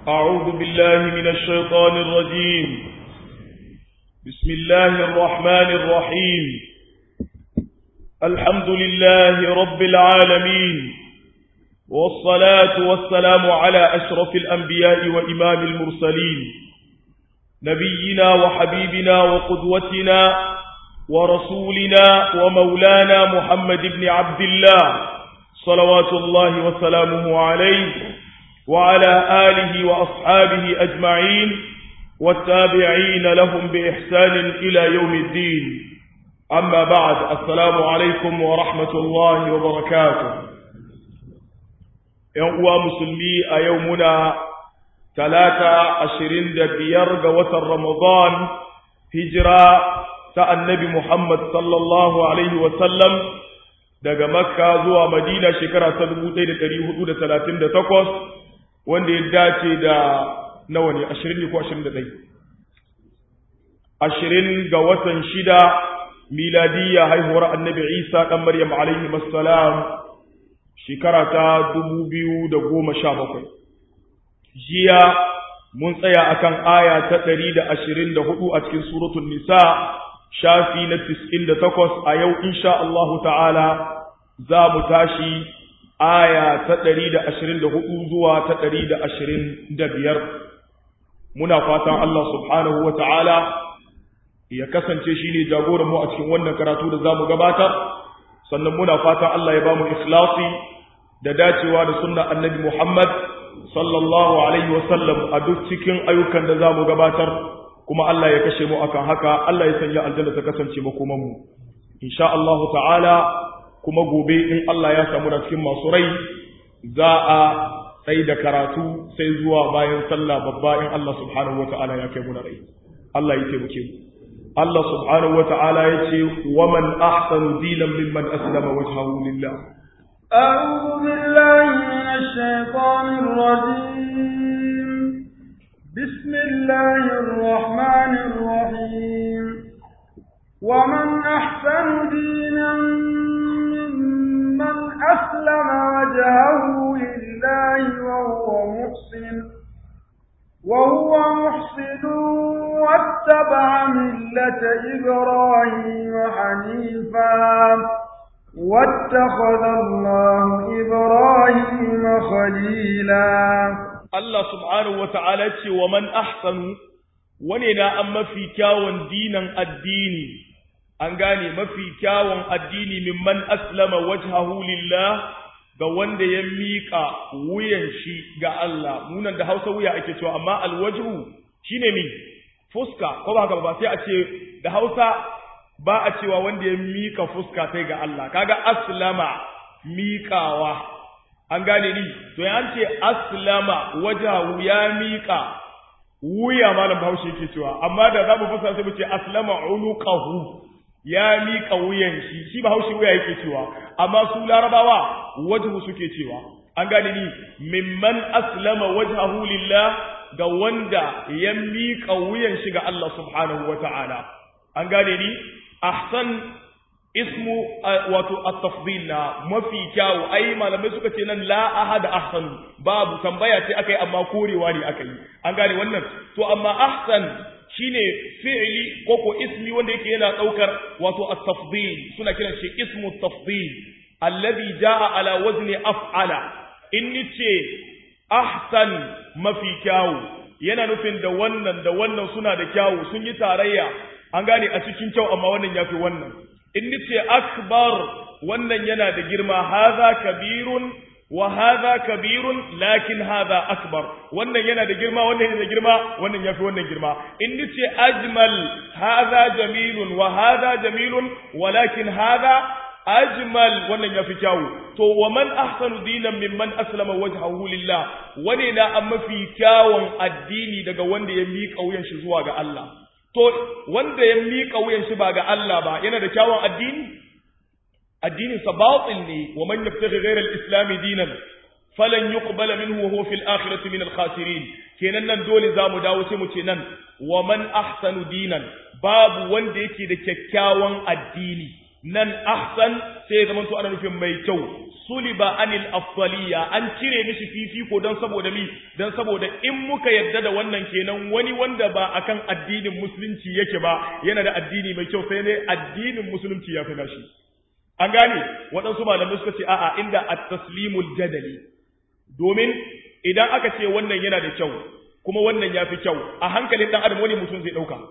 أعوذ بالله من الشيطان الرجيم بسم الله الرحمن الرحيم الحمد لله رب العالمين والصلاة والسلام على أشرف الأنبياء وإمام المرسلين نبينا وحبيبنا وقدوتنا ورسولنا ومولانا محمد بن عبد الله صلوات الله وسلامه عليه وعلى آله وأصحابه أجمعين والتابعين لهم بإحسان إلى يوم الدين أما بعد السلام عليكم ورحمة الله وبركاته ينقوى مسلمي أيومنا ثلاثة عشرين دبير قوة رمضان هجرة النبي محمد صلى الله عليه وسلم daga makka zuwa madina shekara ta 1438 wanda ya dace da nawa ne 20 ko 21 20 ga watan shida miladiyya haihuwar annabi isa dan maryam alaihi assalam shekara ta 2017 jiya mun tsaya akan aya ta 124 a cikin suratul nisa shafi na 98 a yau insha Allahu ta'ala za mu tashi aya ta 124 zuwa ta 125 muna fatan Allah subhanahu wa ta'ala ya kasance shi ne jagoran mu a cikin wannan karatu da za mu gabatar sannan muna fatan Allah ya ba mu ikhlasi da dacewa da sunna annabi Muhammad sallallahu alaihi wasallam a duk cikin ayyukan da za mu gabatar kuma Allah ya kashe mu akan haka Allah ya sanya aljanna ta kasance makoman mu insha Allah ta'ala kuma gobe in Allah ya samu da cikin masu rai za a sai da karatu sai zuwa bayan sallah babba in Allah subhanahu ta'ala ya kai mu da rai Allah ya taimake mu Allah subhanahu ta'ala ya ce wa man ahsanu dinan mimman aslama wajhahu lillah أعوذ بالله من الشيطان الرجيم بسم الله الرحمن الرحيم ومن أحسن دينا ممن أسلم وجهه لله وهو محسن وهو محسن واتبع ملة إبراهيم حنيفا واتخذ الله إبراهيم خليلا Allah subhanahu wa ta'ala ce wa man ahsanu wane na an mafi kyawun dinan addini, an gane mafi kyawun addini mimman aslama wajhahu lillah ga wanda ya miƙa wuyan shi ga Allah, munan da hausa wuya ake cewa, amma alwajhu shi ne mi, fuska, ko ba haka ba sai a ce da hausa ba a cewa wanda ya miƙa fuska sai ga Allah, kaga aslama miƙawa. an gane ni to ya ce aslama wajahu ya miƙa wuya malam bahaushe yake cewa amma da za mu fasa sai mu ce aslama unuqahu ya miƙa wuyan shi shi bahaushe wuya yake cewa amma su larabawa wajhu suke cewa an gane ni mimman aslama wajhahu lillah ga wanda ya miƙa wuyan shi ga Allah subhanahu wata'ala an gane ni ahsan ismu wato at-tafdil na mafi kyawu ai malamai suka ce nan la ahad ahsan babu tambaya ce akai amma korewa ne akai an gane wannan to amma ahsan shine fi'li ko ko ismi wanda yake yana daukar wato at-tafdil suna kiran shi ismu at-tafdil alladhi jaa ala wazni af'ala in ce ahsan mafi kyawu yana nufin da wannan da wannan suna da kyawu sun yi tarayya an gane a cikin kyau amma wannan yafi wannan in nace akbar wannan yana da girma hadha kabirun wa hadha kabirun lakin hadha akbar wannan yana da girma wannan yana da girma wannan yafi wannan girma in nace ajmal hadha jamilun wa hadha jamilun walakin hadha ajmal wannan yafi kyawu to wa man ahsanu dinan mimman aslama wajhahu lillah wane na an mafi kyawun addini daga wanda ya miƙa wuyan shi zuwa ga Allah to wanda ya miƙa wuyan shi ba ga Allah ba yana da kyawun addini addinin sa batil ne wa man yabtaghi ghayra al-islam dinan falan yuqbala minhu wa huwa fil akhirati min al-khasirin kenan nan dole zamu dawo sai mu ce nan wa man ahsanu dinan babu wanda yake da kyakkyawan addini nan ahsan sai zaman to ana nufin mai kyau suliba anil afdaliya an cire mishi fifiko don saboda mi don saboda in muka yadda da wannan kenan wani wanda ba akan addinin musulunci yake ba yana da addini mai kyau sai ne addinin musulunci ya fi nashi an gane waɗansu malamai suka ce a'a inda at-taslimul jadali domin idan aka ce wannan yana da kyau kuma wannan ya fi kyau a hankalin ɗan adam wani mutum zai ɗauka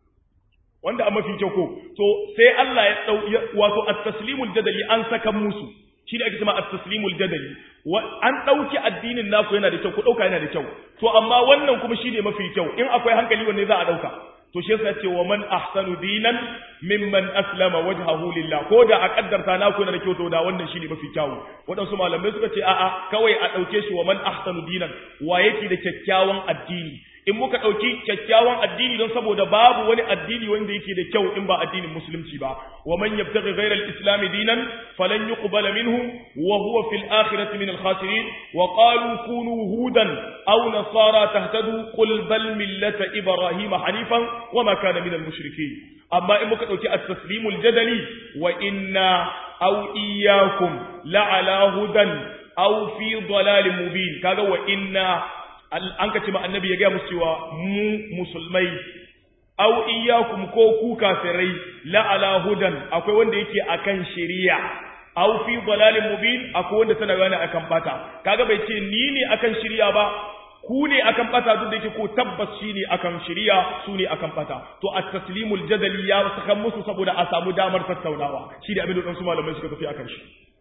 wanda an mafi kyau ko to sai Allah ya dau wato at-taslimul jadali an saka musu shi da ake cewa at-taslimul jadali an dauki addinin naku yana da kyau ku dauka yana da kyau to amma wannan kuma shine mafi kyau in akwai hankali wanne za a dauka to shi yasa ce wa man ahsanu dinan mimman aslama wajhahu lillah ko da a kaddarta naku yana da kyau to da wannan shine mafi kyau wadansu malamai suka ce a'a kawai a dauke shi wa man ahsanu dinan wa yake da kyakkyawan addini in muka ɗauki kyakkyawan addini don saboda babu wani addini wanda yake da kyau in ba addinin musulunci ba wa man yabtaghi ghayra al-islam dinan falan yuqbala minhu wa huwa fil akhirati min al-khasirin wa qalu kunu hudan aw nasara tahtadu qul bal millata ibrahima hanifan wa ma kana min al-mushrikeen amma in muka ɗauki at-taslimul jadali wa inna aw iyyakum la'ala hudan aw fi dalalin mubin kaga wa inna an ka ce ma annabi ya gaya musu cewa mu musulmai au iyyakum ko ku kafirai la ala hudan akwai wanda yake akan shari'a au fi dalalin mubin akwai wanda tana gane akan bata kaga bai ce ni ne akan shari'a ba ku ne akan bata duk da yake ko tabbas shi ne akan shari'a su ne akan bata to at-taslimul jadali ya saka musu saboda a samu damar tattaunawa shi da abin da su malamai suka tafi akan shi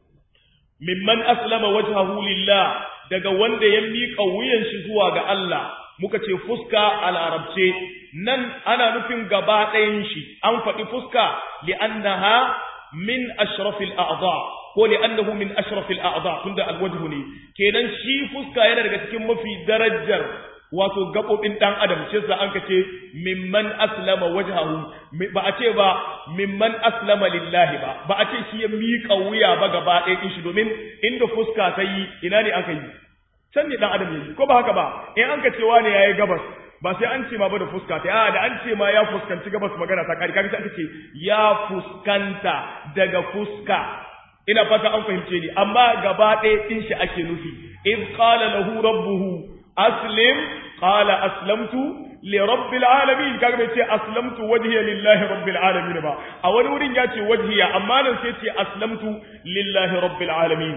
mimman aslama wajhahu lillah daga wanda ya miƙa wuyan shi zuwa ga Allah muka ce fuska a larabce nan ana nufin gaba ɗayan shi an faɗi fuska li'annaha min ashrafil a'dha ko li'annahu min ashrafil a'dha tunda alwajhu ne kenan shi fuska yana daga cikin mafi darajar wato gabobin dan adam shi yasa an kace mimman aslama wajhahu ba a ce ba mimman aslama lillahi ba ba a ce shi ya miƙa wuya ba gaba ɗaya din shi domin inda fuska ta yi ina ne aka yi can ne dan adam yayi ko ba haka ba in an ka cewa ne yayi gabas ba sai an ce ma ba da fuska ta a da an ce ma ya fuskanci gabas magana ta kari kaga sai aka ce ya fuskanta daga fuska ina fata an fahimce ni amma gaba ɗaya din shi ake nufi iz qala lahu rabbuhu aslim qala aslamtu li rabbil alamin kaga bai ce aslamtu wajhiya lillahi rabbil alamin ba a wani wurin ya ce wajhiya amma nan sai ce aslamtu lillahi rabbil alamin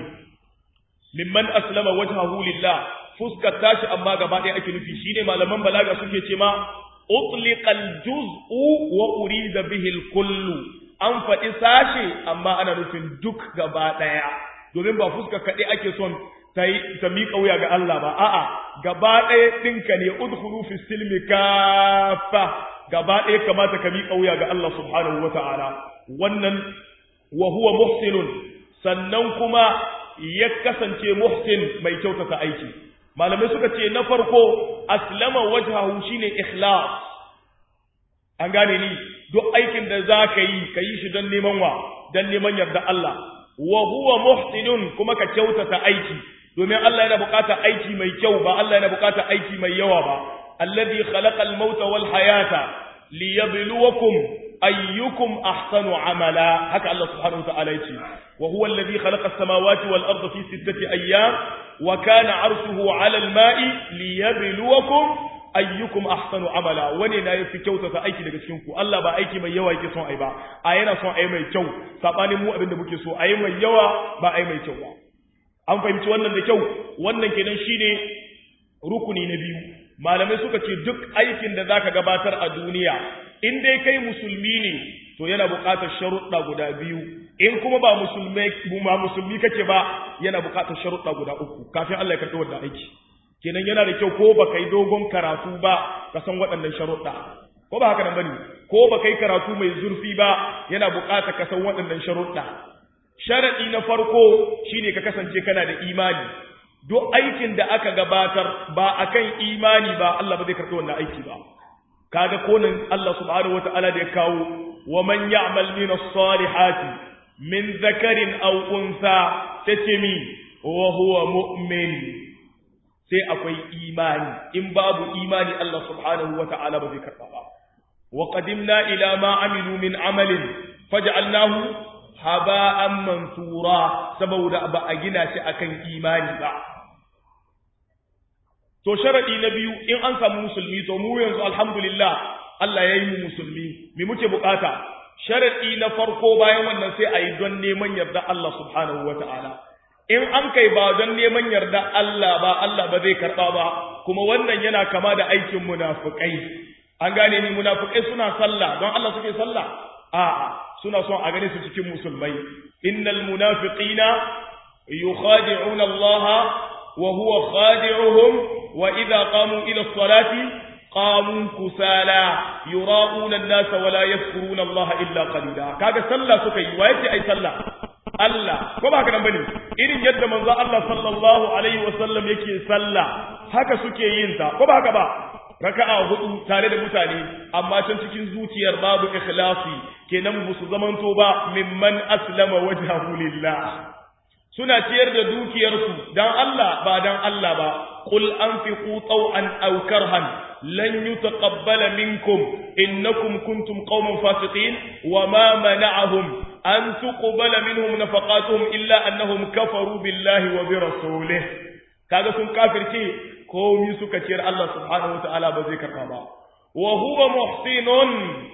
mimman aslama wajhahu lillah fuskar tashi amma gaba ɗaya ake nufi shine malaman balaga suke ce ma utliqal juz'u wa urida bihi al kullu an faɗi sashe amma ana nufin duk gaba ɗaya domin ba fuskar kaɗai ake son ta ta miƙa wuya ga Allah ba a'a gaba ɗaya ɗinka ne udkhulu fi silmi kafa gaba ɗaya kamata ka miƙa wuya ga Allah subhanahu wa ta'ala wannan wa huwa muhsinun sannan kuma ya kasance muhsin mai kyautata aiki malamai suka ce na farko aslama wajhahu shine ikhlas an gane ni duk aikin da za ka yi ka yi shi don neman wa don neman yarda Allah wa huwa muhsinun kuma ka kyautata aiki domin Allah yana buƙatar aiki mai kyau ba Allah yana buƙatar aiki mai yawa ba alladhi khalaqa al-mauta wal hayata liyabluwakum ayyukum ahsanu amala haka Allah subhanahu wa ta'ala yace wa huwa alladhi khalaqa as-samawati wal arda fi sittati ayyam wa kana 'arshuhu 'ala al-ma'i liyabluwakum ayyukum ahsanu amala wani na yafi kyautata aiki daga cikin ku Allah ba aiki mai yawa yake son ai ba a yana son ai mai kyau sabanin mu abinda muke so ai mai yawa ba ai mai kyau ba an fahimci wannan da kyau wannan kenan shine rukuni na biyu malamai suka ce duk aikin da zaka gabatar a duniya in dai kai musulmi ne to yana buƙatar sharuɗa guda biyu in kuma ba musulmi ba musulmi kake ba yana buƙatar sharuɗa guda uku kafin Allah ya karɓi wannan aiki kenan yana da kyau ko baka yi dogon karatu ba ka san waɗannan sharuɗa ko ba haka nan bane ko baka yi karatu mai zurfi ba yana buƙatar ka san waɗannan sharuɗa sharadi na farko shine ka kasance kana da imani duk aikin da aka gabatar ba akan imani ba Allah ba zai karɓi wannan aiki ba kaga konin Allah subhanahu wataala da ya kawo wa man ya'mal min as-salihati min dhakarin aw unsa tace mi wa huwa mu'min sai akwai imani in babu imani Allah subhanahu wataala ba zai karɓa ba wa qadimna ila ma amilu min amalin faj'alnahu haba'an mansura saboda ba a gina shi akan imani ba to sharadi na biyu in an samu musulmi to mu yanzu alhamdulillah Allah ya yi mu musulmi me muke bukata sharadi na farko bayan wannan sai a yi don neman yarda Allah subhanahu wata'ala in an kai ba don neman yarda Allah ba Allah ba zai karba ba kuma wannan yana kama da aikin munafikai an gane ni munafikai suna sallah don Allah suke sallah a'a suna son a gane su cikin musulmai innal munafiqina yukhadi'una Allah wa huwa khadi'uhum wa idha qamu ila as-salati qamu kusala yura'una an-nas wa la yadhkuruna Allah illa qalila kaga sallah suka yi wa yace ai sallah Allah ko ba haka nan bane irin yadda manzo Allah sallallahu alaihi wasallam yake sallah haka suke yin ta ko ba haka ba raka'a hudu tare da mutane amma can cikin zuciyar babu ikhlasi kenan musu zamanto ba mimman aslama wajhahu lillah suna ciyar da dukiyarsu dan Allah ba dan Allah ba qul anfiqu taw'an aw karhan lan yutaqabbala minkum innakum kuntum qauman fasiqin wama mana'ahum an tuqbala minhum nafaqatuhum illa annahum kafaru billahi wa bi rasulih kaga sun kafirce komi suka ciyar Allah subhanahu wataala ba zai karba ba wa huwa muhsinun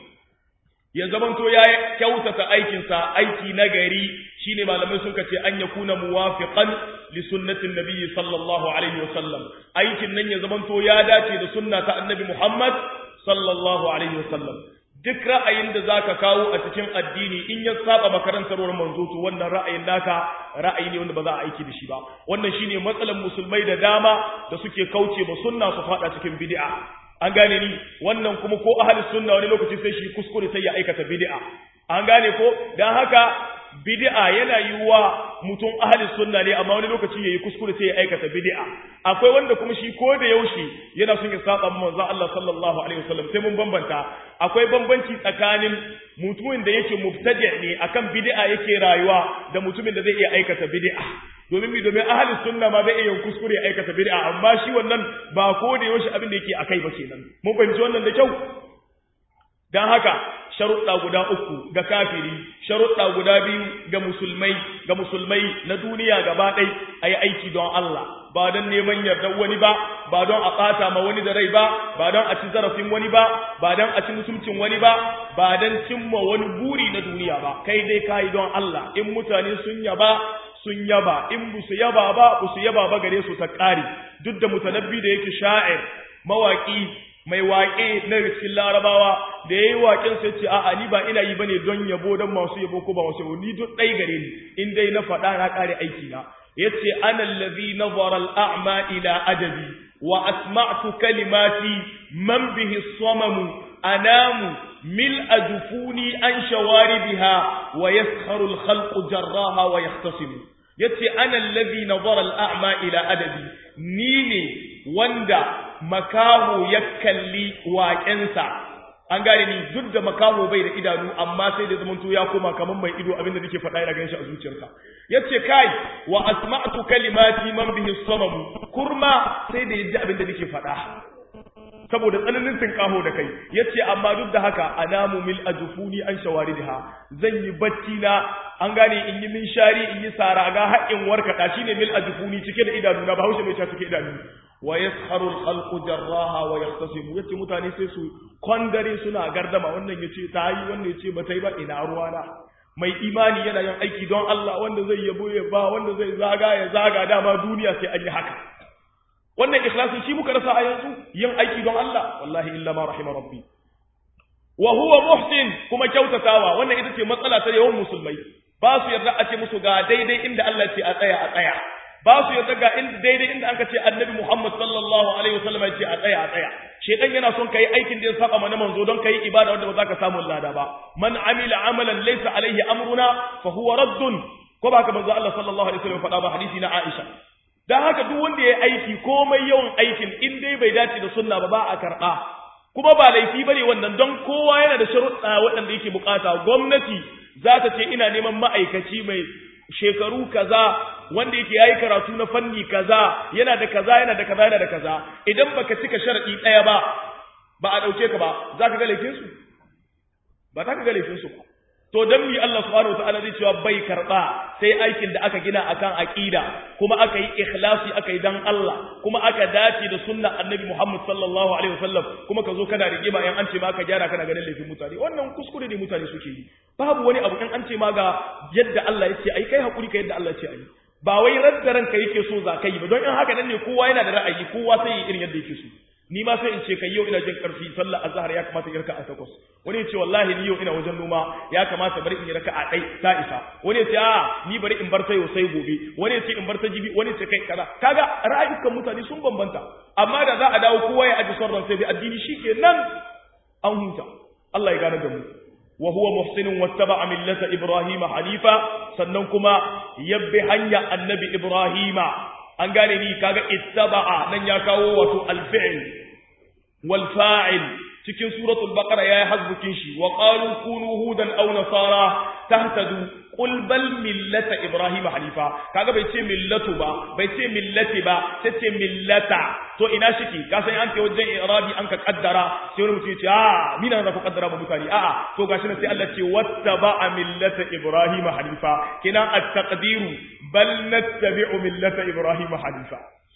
ya zamanto ya kyautata aikinsa aiki na gari shine malamai suka ce an yakuna muwafiqan li sunnatin nabiyyi sallallahu alaihi wasallam aikin nan ya zamanto ya dace da sunna ta annabi Muhammad sallallahu alaihi wasallam duk ra'ayin da zaka kawo a cikin addini in ya saba makarantarwar manzo to wannan ra'ayin naka ra'ayi ne wanda ba za a aiki da shi ba wannan shine matsalan musulmai da dama da suke kauce ba sunna su fada cikin bid'a an gane ni wannan kuma ko ahli sunna wani lokaci sai shi kuskure sai ya aikata bid'a an gane ko dan haka bid'a yana yiwuwa mutum ahli sunna ne amma wani lokaci yayi kuskure sai ya aikata bid'a akwai wanda kuma shi ko da yaushe yana son ya saba manzo Allah sallallahu alaihi wasallam sai mun bambanta akwai bambanci tsakanin mutumin da yake mubtadi' ne akan bid'a yake rayuwa da mutumin da zai iya aikata bid'a domin mi domin ahli sunna ma zai iya kuskure ya aikata bid'a amma shi wannan ba ko da yaushe abin da yake akai ba kenan mun fahimci wannan da kyau dan haka sharuɗa guda uku ga kafiri sharuɗa guda biyu ga musulmai ga musulmai na duniya gaba ɗai a yi aiki don Allah ba don neman yardar wani ba ba don a ɓata ma wani da rai ba ba don a ci zarafin wani ba ba don a ci mutuncin wani ba ba don cimma wani buri na duniya ba kai dai kayi don Allah in mutane sun yaba sun yaba in bu su yaba ba bu su yaba ba gare su ta ƙari duk da mutanabbi da yake sha'ir mawaƙi mai waƙe na cikin larabawa da ya yi waƙen sai ce a'a ni ba ina yi bane don yabo don masu yabo ko ba masu yabo ni duk ɗai gare ni in dai na faɗa na ƙare aiki na yace ana allazi nazara al'a'ma ila adabi wa asma'tu kalimati man bihi samamu anamu mil ajufuni an shawaribiha wa yaskharu al-khalqu jarraha wa yahtasimu yace ana allazi nazara al'a'ma ila adabi ni ne wanda makaho ya kalli waƙensa an gane ni duk da makaho bai da idanu amma sai da zamanto ya koma kamar mai ido abinda nake faɗa yana ganin shi a zuciyarsa yace kai wa asma'tu kalimati man bihi samamu kurma sai da yaji abinda nake faɗa saboda tsananin tinkaho da kai yace amma duk da haka anamu mil ajfuni an shawaridha zan yi bacci na an gane in yi min shari in yi sara ga haƙin warkata shine mil ajfuni cike da idanu na bahaushe mai ta cike idanu wa yaskharu al-khalqu jarraha wa yahtasimu yace mutane sai su kwandare suna gardama wannan yace ta yi wannan yace ba ta yi ba ina ruwana mai imani yana yin aiki don Allah wanda zai yabo ya ba wanda zai zaga ya zaga dama duniya sai an yi haka wannan ikhlasi shi muka rasa a yanzu yin aiki don Allah wallahi illa ma rahima rabbi wa huwa muhsin kuma kyautatawa wannan ita ce matsala ta yawan musulmai ba su yarda a ce musu ga daidai inda Allah ce a tsaya a tsaya ba su yarda ga inda daidai inda aka ce annabi Muhammad sallallahu alaihi wasallam ya ce a tsaya a tsaya shedan yana son kai aikin da ya saba mana manzo don kai ibada wanda ba za ka samu lada ba man amila amalan laysa alaihi amruna fa huwa raddun ko ba ka manzo Allah sallallahu alaihi wasallam faɗa ba hadisi na Aisha dan haka duk wanda ya aiki komai yawan aikin in dai bai dace da sunna ba ba a karɓa kuma ba laifi bane wannan don kowa yana da sharuɗa waɗanda yake bukata gwamnati za ta ce ina neman ma'aikaci mai shekaru kaza wanda yake yayi karatu na fanni kaza yana da kaza yana da kaza yana da kaza idan baka cika sharadi ɗaya ba ba a ɗauke ka ba za ka ga laifin su ba za ka ga laifin su ba to dan mi Allah subhanahu wataala zai cewa bai karba sai aikin da aka gina akan aqida kuma aka yi ikhlasi aka yi dan Allah kuma aka dace da sunnar annabi Muhammad sallallahu alaihi wasallam kuma ka zo kana rigima in an ce ma ka gyara kana ganin laifin mutane wannan kuskure ne mutane suke yi babu wani abu in an ce ma ga yadda Allah ya ce ai kai hakuri ka yadda Allah ya ce ai ba wai radda ranka yake so za ka yi ba don in haka nan ne kowa yana da ra'ayi kowa sai yi irin yadda yake so ni ma sai in ce kai yau ina jin karfi sallar azhar ya kamata in raka a takwas wani ya ce wallahi ni yau ina wajen noma ya kamata bari in yi raka a ɗai ta isa wani ya ce a ni bari in bar ta yau sai gobe wani ya ce in bar ta jibi wani ya ce kai kaza kaga ra'ayukan mutane sun bambanta amma da za a dawo kowa ya aji son ran sai bi addini shikenan an huta Allah ya gane da mu wa huwa muhsinun wattaba'a millata ibrahima hanifa sannan kuma yabbi hanya annabi ibrahima an gane ni kaga ittaba'a nan ya kawo wato alfi'l wal fa'il cikin suratul baqara yayi hasbukin shi wa qalu kunu hudan aw nasara tahtadu qul bal millata ibrahima hanifa kaga bai ce millatu ba bai ce millati ba sai ce millata to ina shiki ka san an ce wajen irabi an ka kaddara sai wani mutum ya ce a mina na ku kaddara ba mutane a'a to gashi nan sai Allah ce wattaba'a millata ibrahima hanifa kina at-taqdiru bal nattabi'u millata ibrahima hanifa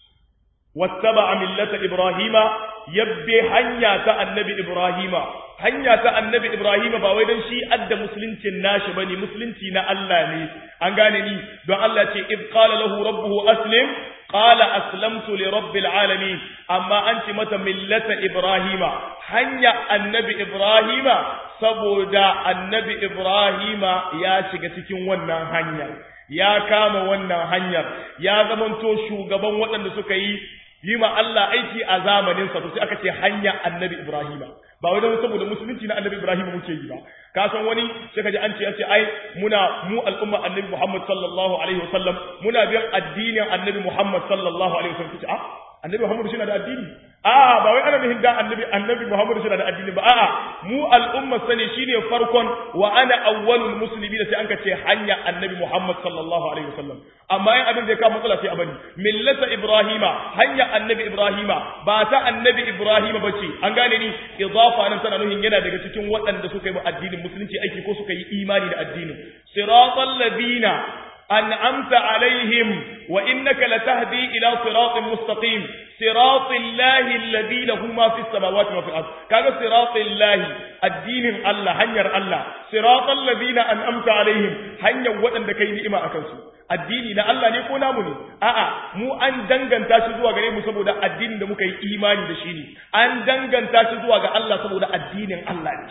wattaba'a millata ibrahima yabbe hanya ta annabi ibrahima hanya ta annabi ibrahima ba wai dan shi adda musuluncin nashi bane musulunci na Allah ne an gane ni don Allah ce id qala lahu rabbuhu aslim qala aslamtu li rabbil alamin amma an ce mata millata ibrahima hanya annabi ibrahima saboda annabi ibrahima ya shiga cikin wannan hanyar ya kama wannan hanyar ya zamanto shugaban waɗanda suka yi yi ma Allah aiki a zamaninsa to sai aka ce hanya annabi Ibrahima ba wai don saboda musulunci na annabi Ibrahima muke yi ba ka san wani sai ka ji an ce an ce ai muna mu al'umma annabi Muhammad sallallahu alaihi wasallam muna bin addinin annabi Muhammad sallallahu alaihi wasallam kace a annabi Muhammad shi na da addini a ba wai ana nufin da annabi annabi Muhammad shi na da addini ba a'a mu al'umma sane shine farkon wa ana awwalul muslimin sai an ka ce hanya annabi Muhammad sallallahu alaihi wasallam amma yin abin da ya kawo matsala sai a bani millata ibrahima hanya annabi ibrahima ba ta annabi ibrahima ba ce an gane ni idafa nan tana nuhin yana daga cikin waɗanda suka yi addinin musulunci aiki ko suka yi imani da addinin siratal ladina an'amta alaihim wa innaka latahdi ila siratin mustaqim siratal lahi alladhi lahu ma fis samawati wa fil ard kaga siratal lahi addinin Allah hanyar Allah siratal ladina an'amta alaihim hanyar waɗanda kai ni'ima akan su addini na Allah ne ko namu ne a'a mu an danganta shi zuwa gare mu saboda addinin da muka yi imani da shi ne an danganta shi zuwa ga Allah saboda addinin Allah ne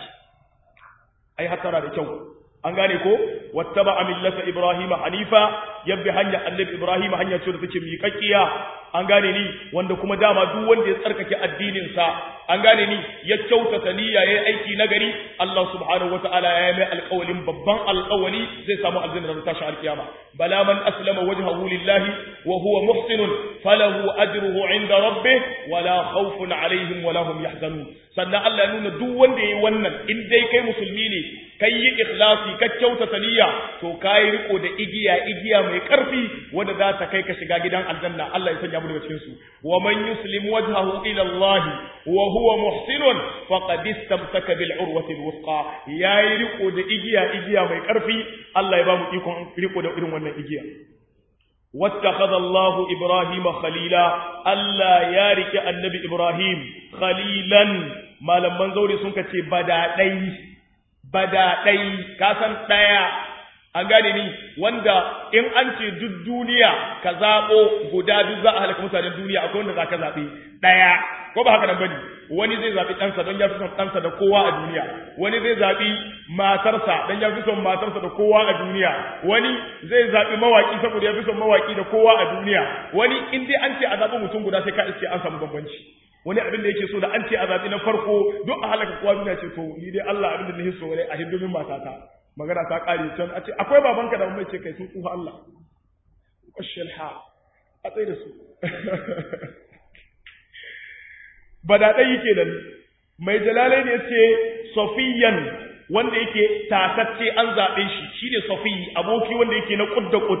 ai hatara da kyau an gane ko wattaba millata ibrahim hanifa yabbi hanya annabi ibrahim hanya ce da take miƙaƙiya an gane ni wanda kuma dama duk wanda ya tsarkake addinin sa an gane ni ya kyautata niyya yayin aiki nagari Allah subhanahu wataala ya mai alƙawalin babban alƙawali zai samu aljanna da tashi alƙiyama bala man aslama wajhahu lillahi wa huwa muhsinun falahu ajruhu inda rabbih wala khawfun alaihim wala hum yahzanun sannan Allah ya nuna duk wanda yayi wannan in dai kai musulmi ne kai yi ikhlasi ka kyautata niyya to kai riko da igiya igiya mai karfi wanda za ta kai ka shiga gidan aljanna Allah ya sanya mu daga cikin su wa man yuslim wajhahu ila Allah wa huwa muhsinun faqad istamsaka bil urwati al wuthqa yayi riko da igiya igiya mai karfi Allah ya ba mu ikon riko da irin wannan igiya واتخذ الله إبراهيم خليلا ألا يارك النبي إبراهيم خليلا ما لما نزوري سنك بدأي بدأي كاسن تايا an gane ni wanda in an ce duk duniya ka zaɓo guda duk za a halaka mutanen duniya akwai wanda za ka zaɓe ɗaya ko ba haka nan bane wani zai zaɓi ɗansa don ya fi son ɗansa da kowa a duniya wani zai zaɓi matarsa don ya fi son matarsa da kowa a duniya wani zai zaɓi mawaƙi saboda ya fi son mawaƙi da kowa a duniya wani in dai an ce a zaɓi mutum guda sai ka iske an samu bambanci wani abin da yake so da an ce a zaɓi na farko duk a halaka kowa duniya ce to ni dai Allah abin da nake so ne a hindumin matata magana ta ƙare can a ce akwai babanka da mai ce kai sun tsufa Allah ƙwashiyar ha a tsaye da su ba da ɗaya yake nan mai jalalai ne ce sofiyan wanda yake tatacce an zaɓe shi shi ne sofiyi aboki wanda yake na ƙud da ƙud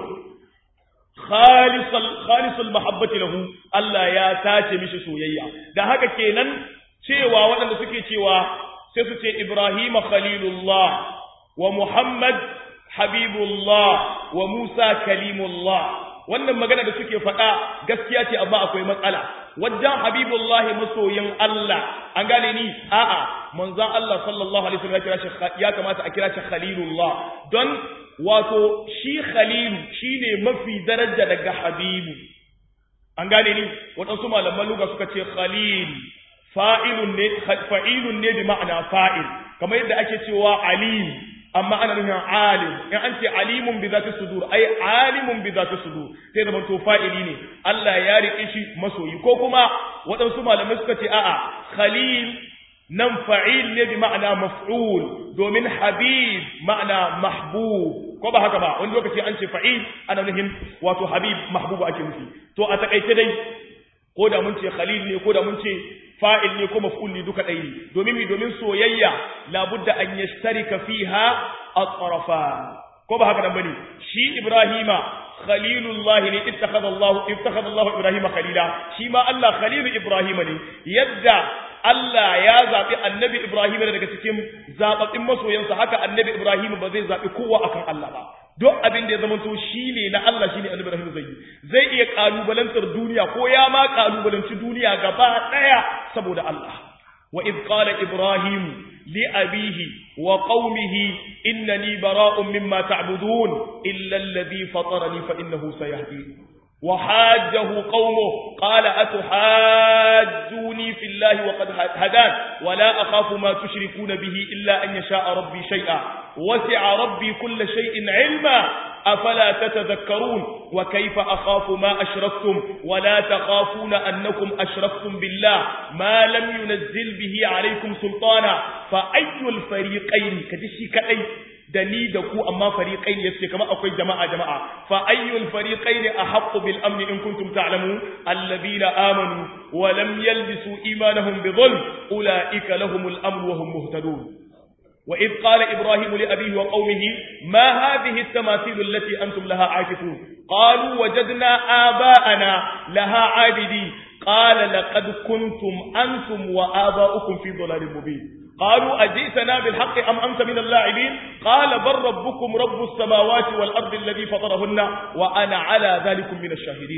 khalisul mahabbati lahu Allah ya tace mishi soyayya da haka kenan cewa waɗanda suke cewa sai su ce Ibrahim khalilullah wa Muhammad habibullah wa Musa kalimullah wannan magana da suke faɗa gaskiya ce amma akwai matsala wajen habibullahi masoyin Allah an gane ni a'a manzon Allah sallallahu alaihi wasallam ya kira shi ya kamata a kira shi khalilullah don wato shi khalilu shine mafi daraja daga habibu an gane ni waɗansu malaman luga suka ce khalil fa'ilun ne fa'ilun ne bi ma'ana fa'il kamar yadda ake cewa alim amma ana nufin alim in an ce alimun bi zati sudur ai alimun bi zati sudur sai da to fa'ili ne Allah ya rike shi masoyi ko kuma waɗansu malamai suka ce a'a khalil nan fa'il ne bi ma'ana maf'ul domin habib ma'ana mahbub ko ba haka ba wani lokaci an ce fa'il ana nufin wato habib mahbub ake nufi to a takaice dai ko da mun ce khalil ne ko da mun ce fa'il ne ko maf'ul ne duka ɗaya ne domin mi domin soyayya labudda an yashtarika fiha at-tarafa ko ba haka nan bane shi ibrahima khalilullah ne ittakhadha Allah ittakhadha Allah ibrahima khalila shi ma Allah khalilu ibrahima ne yadda Allah ya zaɓi annabi Ibrahim daga cikin zaɓaɓɓin masoyansa haka annabi Ibrahim ba zai zaɓi kowa akan Allah ba duk abin da ya zama to shi ne na Allah shi ne annabi Ibrahim zai yi zai iya ƙalubalantar duniya ko ya ma ƙalubalanci duniya gaba ɗaya saboda Allah wa iz qala ibrahim li abihi wa qaumihi innani bara'un mimma ta'budun illa alladhi fatarani fa innahu sayahdin وحاجه قومه قال أتحاجوني في الله وقد هدان ولا أخاف ما تشركون به إلا أن يشاء ربي شيئا وسع ربي كل شيء علما أفلا تتذكرون وكيف أخاف ما أشركتم ولا تخافون أنكم أشركتم بالله ما لم ينزل به عليكم سلطانا فأي الفريقين كدشي كأي da ni da ku amma fariqain yace kamar akwai jama'a jama'a fa ayyul fariqain ahaqqu bil amn in kuntum ta'lamun alladhina amanu wa lam yalbisu imanahum bi dhulm ulaika lahumul amn wa hum muhtadun وإذ قال إبراهيم لأبيه وقومه ما هذه التماثيل التي أنتم لها عاكفون قالوا وجدنا آباءنا لها عابدين قال لقد كنتم أنتم وآباؤكم في ضلال مبين قالوا أجئتنا بالحق أم أنت من اللاعبين قال بل ربكم رب السماوات والأرض الذي فطرهن وأنا على ذلك من الشاهدين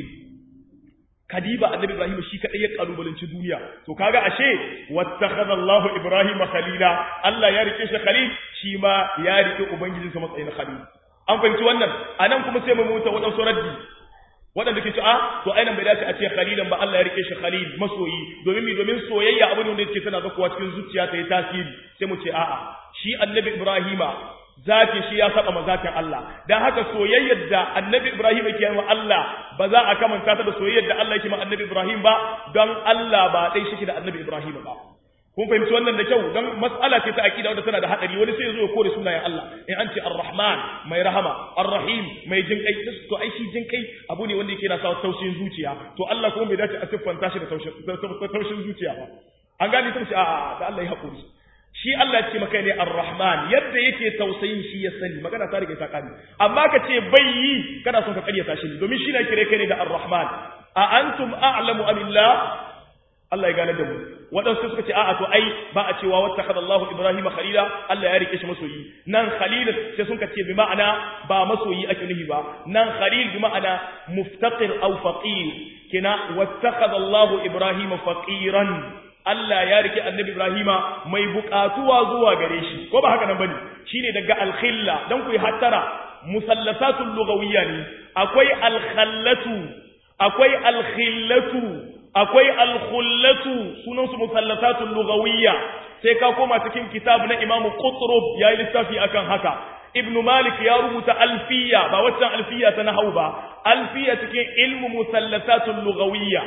kadiba annabi ibrahim shi kadai ya kalubalanci duniya to kaga ashe wattakhadha allah ibrahim khalila allah ya rike shi khalil shi ma ya rike ubangijin sa matsayin khalil an fahimci wannan anan kuma sai mu muta wadansu raddi wadanda ke cewa to ainihin bai dace a ce khalilan ba Allah ya rike shi khalil masoyi domin mi domin soyayya abu ne wanda yake tana zakuwa cikin zuciya ta yi tasiri sai mu ce a'a shi annabi ibrahima zatin shi ya saba mazatin Allah dan haka soyayyar da annabi Ibrahim yake yi wa Allah ba za a kamanta ta da soyayyar da Allah yake ma annabi Ibrahim ba don Allah ba dai shi da annabi Ibrahim ba kun fahimci wannan da kyau don mas'ala ce ta aqida wadda tana da hadari wani sai ya zo ya kore sunayen Allah in an ce ar-rahman mai rahama ar-rahim mai jin kai to ai shi jin kai abu ne wanda yake na sa taushin zuciya to Allah kuma bai dace a siffanta shi da taushin zuciya ba an gani ta ce a da Allah ya haƙuri shi Allah ce maka ne ar-rahman yadda yake tausayin shi ya sani magana ta rike ta kani amma ka ce bai yi kana son ka karyata shi domin shi na kire kai ne da ar-rahman a antum a'lamu amillah Allah ya gane da mu waɗansu suka ce a'a to ai ba a cewa wattakhadha Allahu Ibrahim khalila Allah ya rike shi masoyi nan khalil sai sun ce bi ma'ana ba masoyi ake nufi ba nan khalil bi ma'ana muftaqir aw faqir kina wattakhadha Allahu Ibrahim faqiran Allah ya rike annabi Ibrahima mai buƙatuwa zuwa gare shi ko ba haka nan bane shine daga al-khilla dan ku yi hattara musallasatul lughawiyya ne akwai al-khallatu akwai al-khillatu akwai al-khullatu sunan su musallasatul lughawiyya sai ka koma cikin kitab na Imam Qutrub yayi littafi akan haka Ibn Malik ya rubuta alfiya ba waccan alfiya ta nahwu ba alfiya cikin ilmu musallasatul lughawiyya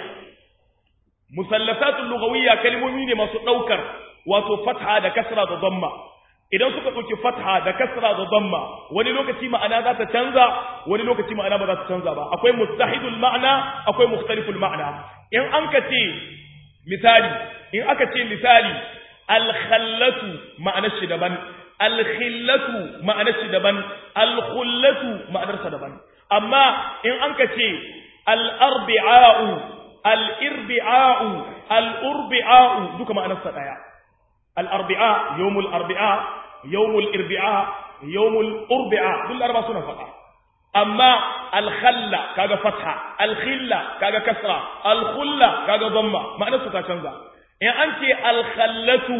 musallasatul lughawiyya kalmomi ne masu daukar wato fatha da kasra da dhamma idan suka dauki fatha da kasra da dhamma wani lokaci ma'ana za ta canza wani lokaci ma'ana ba za ta canza ba akwai mustahidul ma'na akwai mukhtaliful ma'na in an ka ce misali in aka ce misali al-khallatu ma'anar shi daban al-khillatu ma'anar shi daban al-khullatu ma'anar sa daban amma in an ka ce al-arbi'a'u al'irbi'a'u, al'urbi'a'u duka ma'anarsa ɗaya. Al'arbi'a, yawmul arbi'a, yawmul irbi'a, yawmul urbi'a duk laraba suna faɗa amma alkhalla kaga fatha alkhilla kaga kasra alkhulla kaga dhamma ma'anar su ta canza in an ce alkhallatu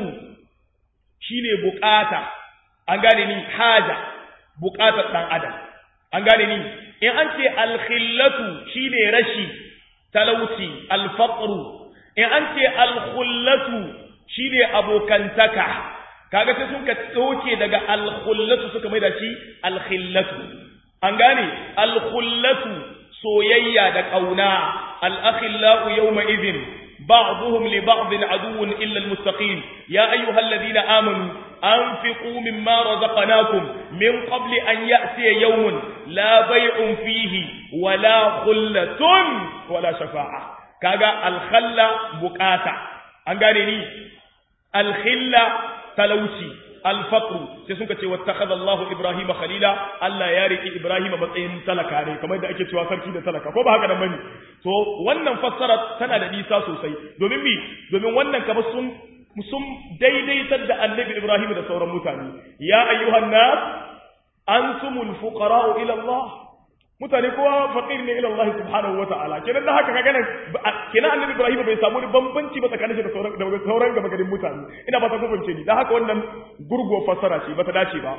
shine bukata an gane ni haja bukatar dan adam an gane ni in an ce alkhillatu shine rashi talauci alfaqru in an ce alkhullatu shine abokantaka kaga sai sun ka tsoke daga alkhullatu suka mai da shi alkhillatu an gane alkhullatu soyayya da kauna al-akhillau yawma idhin ba'dhum li ba'dhin aduwwun illa al-muttaqin ya ayyuhalladhina amanu anfiqu mimma razaqnakum min qabli an ya'tiya yawmun la bay'un fihi wala khullatun wala shafa'a kaga al-khalla buqata an gane ni al-khilla talauci alfaqru sai sun ce wattakhadha Allahu Ibrahima khalila Allah ya riki Ibrahima matsayin talaka ne kamar da ake cewa sarki da talaka ko ba haka nan bane to wannan fassara tana da nisa sosai domin mi domin wannan kamar sun sun daidaitar da Annabi Ibrahim da sauran mutane ya ayyuhan nas antumul fuqara'u ila Allah mutane kowa faqir ne ila Allah subhanahu wa ta'ala kenan da haka kaga nan kenan annabi Ibrahim bai samu bambanci ba tsakanin shi da sauran da sauran gaba garin mutane ina ba ta kubance ni dan haka wannan gurgo fassara ce ba ta dace ba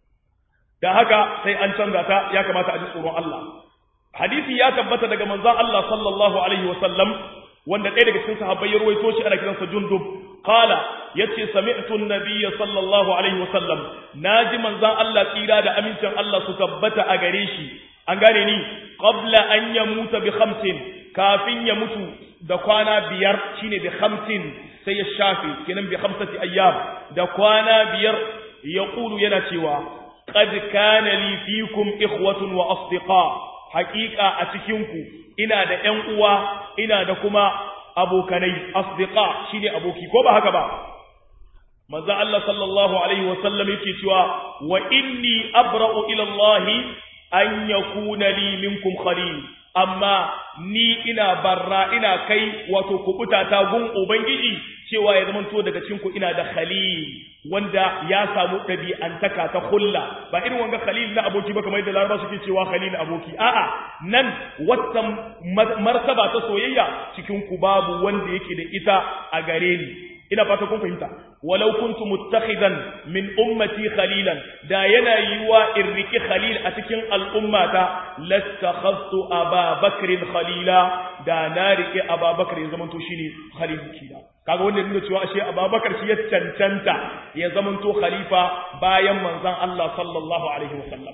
dan haka sai an canza ta ya kamata a ji tsoron Allah hadisi ya tabbata daga manzon Allah sallallahu alaihi wa sallam wanda ɗaya daga cikin sahabbai ya ruwaito shi ana kiransa Jundub qala yace sami'tu an-nabiyya sallallahu alaihi wa sallam naji manzon Allah tsira da amincin Allah su tabbata a gare shi an gane ni qabla an yamuta bi khamsin kafin ya mutu da kwana biyar shine bi khamsin sai ya shafe kenan bi khamsati ayyam da kwana biyar ya kulu yana cewa qad kana li fikum ikhwatun wa asdiqa haqiqa a cikin ku ina da ƴan uwa ina da kuma abokanai asdiqa shine aboki ko ba haka ba manzo Allah sallallahu alaihi wa sallam yake cewa wa inni abra'u ila Allah an yakuna li minkum khalil amma ni ina barra ina kai wato kubuta ta gun ubangiji cewa ya zamanto daga cikin ku ina da khalil wanda ya samu ɗabi'antaka ta hulla ba irin wanga khalil na aboki ba kamar yadda laraba suke cewa khalil aboki a'a nan wata martaba ta soyayya cikin ku babu wanda yake da ita a gare ni ina fata kun fahimta walau kuntu muttakhidan min ummati khalilan da yana yiwa in riki khalil a cikin al'ummata lastakhadtu aba bakrin khalila da na riki aba bakr ya zamanto shine khalil kina kaga wanda nuna cewa ashe ababakar shi ya cancanta ya zamanto khalifa bayan manzon Allah sallallahu alaihi wasallam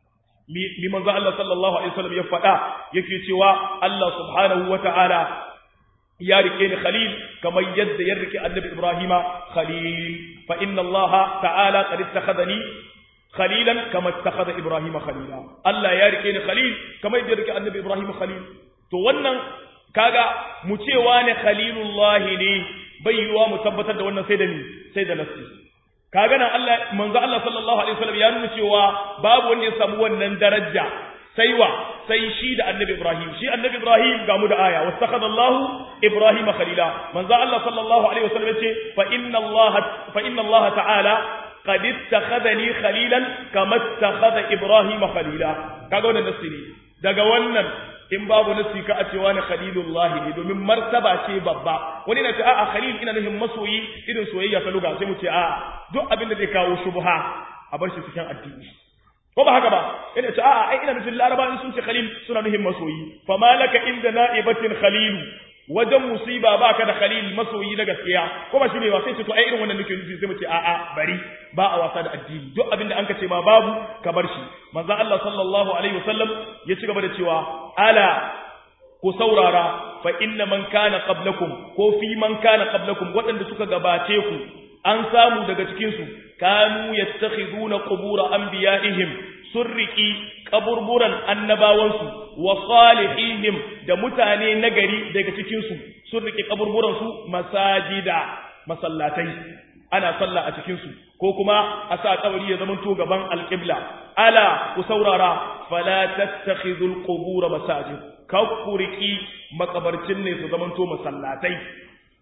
mi manzon Allah sallallahu alaihi wasallam ya faɗa yake cewa Allah subhanahu wataala ya rike ni khalil kamar yadda ya rike annabi ibrahima khalil fa inna allaha ta'ala qad ittakhadhani khalilan kama ittakhadha ibrahima khalila Allah ya rike ni khalil kamar yadda ya rike annabi ibrahima khalil to wannan kaga mu cewa ne khalilullahi ne bai yiwa mu tabbatar da wannan sai da ni sai da nafsi kaga nan Allah manzo Allah sallallahu alaihi wasallam ya nuna cewa babu wanda ya samu wannan daraja sai wa sai shi da annabi Ibrahim shi annabi Ibrahim ga mu da aya wastakhadha Allah Ibrahim khalila manzo Allah sallallahu alaihi wasallam yace fa inna Allah fa inna Allah ta'ala qad ittakhadhani khalilan kama ittakhadha Ibrahim khalila kaga wannan nasiri daga wannan in babu nasi ka a cewa na khalilullahi ne domin martaba ce babba wani na ce a'a khalil ina nufin masoyi irin soyayya ta luga sai mu ce a'a duk abin da zai kawo shubha a bar shi cikin addini ko ba haka ba ina ce a'a ai ina nufin laraba in sun ce khalil suna nufin masoyi fa malaka inda na'ibatin khalil wajen musiba baka da khalil masoyi na gaskiya ko ba shine ba sai ce to ai irin wannan nake nufi sai mu ce a'a bari ba a wasa da addini duk abin da an ka ce ma babu ka bar shi manzo Allah sallallahu alaihi wasallam ya ci gaba da cewa ala ku saurara fa inna man kana qablakum ko fi man kana qablakum waɗanda suka gabace ku an samu daga cikin su kanu yattakhiduna qubur anbiya'ihim surriki kaburburan annabawansu wa salihihim da mutane nagari daga cikin su surriki kaburburan su masajida masallatai ana sallah a cikin su ko kuma a sa kabari ya zama to gaban alqibla ala ku saurara fala tattakhidul qubur masajid kakkuriki makabarcin ne su zama to masallatai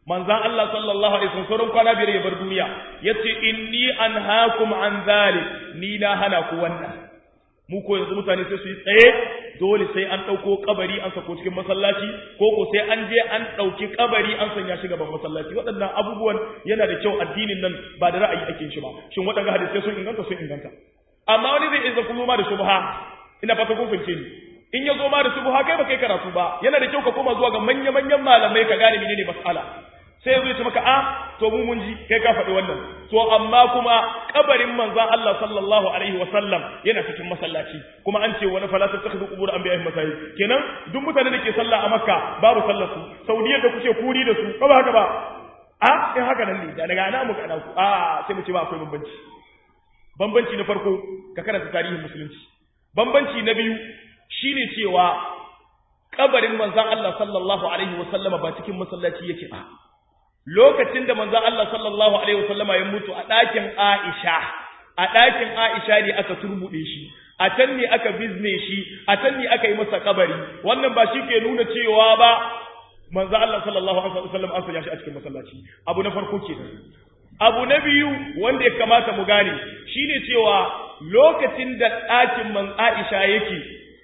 manzan Allah sallallahu alaihi wasallam sauran kwana biyar ya bar duniya yace inni anhaakum an zalik ni na hana ku wannan mu ko yanzu mutane sai su yi tsaye dole sai an ɗauko kabari an sako cikin masallaci ko ko sai an je an ɗauki kabari an sanya shi gaban masallaci waɗannan abubuwan yana da kyau addinin nan ba da ra'ayi ake shi ba shin waɗannan hadisai sun inganta sun inganta amma wani zai iya kuma da shubha ina fata kun fahimce ni in ya zo ma da shubha kai ba kai karatu ba yana da kyau ka koma zuwa ga manya-manyan malamai ka gane menene mas'ala sai ya zo ya ce maka a to mu mun ji kai ka faɗi wannan to amma kuma kabarin manzon Allah sallallahu alaihi wa sallam yana cikin masallaci kuma an ce wani fala tattakhidhu qubur anbiya'ihim masajid kenan duk mutanen da ke sallah a Makka babu sallar su Saudiya da kuke kuri da su ba haka ba a in haka nan ne daga ana mu kana ku a sai mu ce ba akwai bambanci bambanci na farko ka karanta tarihin musulunci bambanci na biyu shine cewa kabarin manzon Allah sallallahu alaihi wa sallama ba cikin masallaci yake ba lokacin da manzon Allah sallallahu alaihi wasallama ya mutu a ɗakin Aisha a ɗakin Aisha ne aka turbuɗe shi a can ne aka bizne shi a can ne aka yi masa kabari wannan ba shi ke nuna cewa ba manzon Allah sallallahu alaihi wasallam an sanya shi a cikin masallaci abu na farko kenan abu na biyu wanda ya kamata mu gane shine cewa lokacin da ɗakin man Aisha yake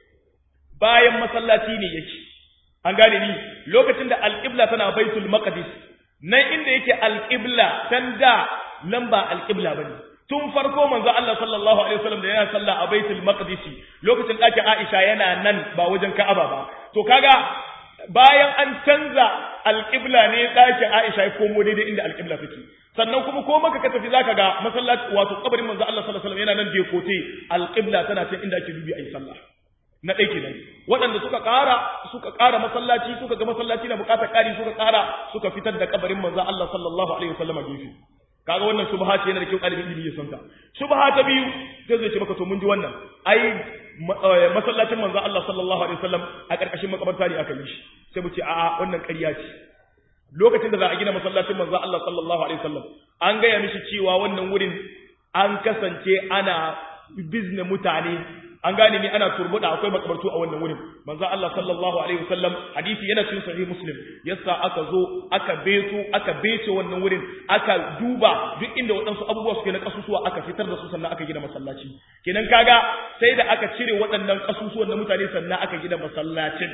bayan masallaci ne yake an gane ni lokacin da alƙibla tana baitul maqdis nan inda yake alƙibla can da nan ba alƙibla ba ne tun farko manzo Allah sallallahu alaihi wasallam da yana sallah a baitul maqdisi lokacin ɗakin Aisha yana nan ba wajen Ka'aba ba to kaga bayan an canza alƙibla ne ɗakin Aisha ya komo daidai inda alƙibla take sannan kuma ko maka ka tafi zaka ga masallaci wato kabarin manzo Allah sallallahu alaihi wasallam yana nan da kote alƙibla tana can inda ake dubi ayi sallah na ɗai kenan waɗanda suka ƙara suka ƙara masallaci suka ga masallaci na buƙatar ƙari suka ƙara suka fitar da kabarin manzo Allah sallallahu alaihi wasallam gefe kaga wannan shubha ce yana da kyau ɗalibin ilimi ya san ta shubha ta biyu sai zai ce maka to mun ji wannan ai masallacin manzo Allah sallallahu alaihi wasallam a ƙarƙashin makabarta ne aka yi shi sai mu ce a'a wannan ƙarya ce lokacin da za a gina masallacin manzo Allah sallallahu alaihi wasallam an gaya mishi cewa wannan wurin an kasance ana bizne mutane an gane ni ana turbuda akwai makabartu a wannan wurin manzo Allah sallallahu alaihi wasallam hadisi yana cikin sahih muslim yasa aka zo aka beto aka bece wannan wurin aka duba duk inda waɗansu abubuwa suke na kasusuwa aka fitar da su sannan aka gina masallaci kenan kaga sai da aka cire waɗannan kasusuwan na mutane sannan aka gina masallacin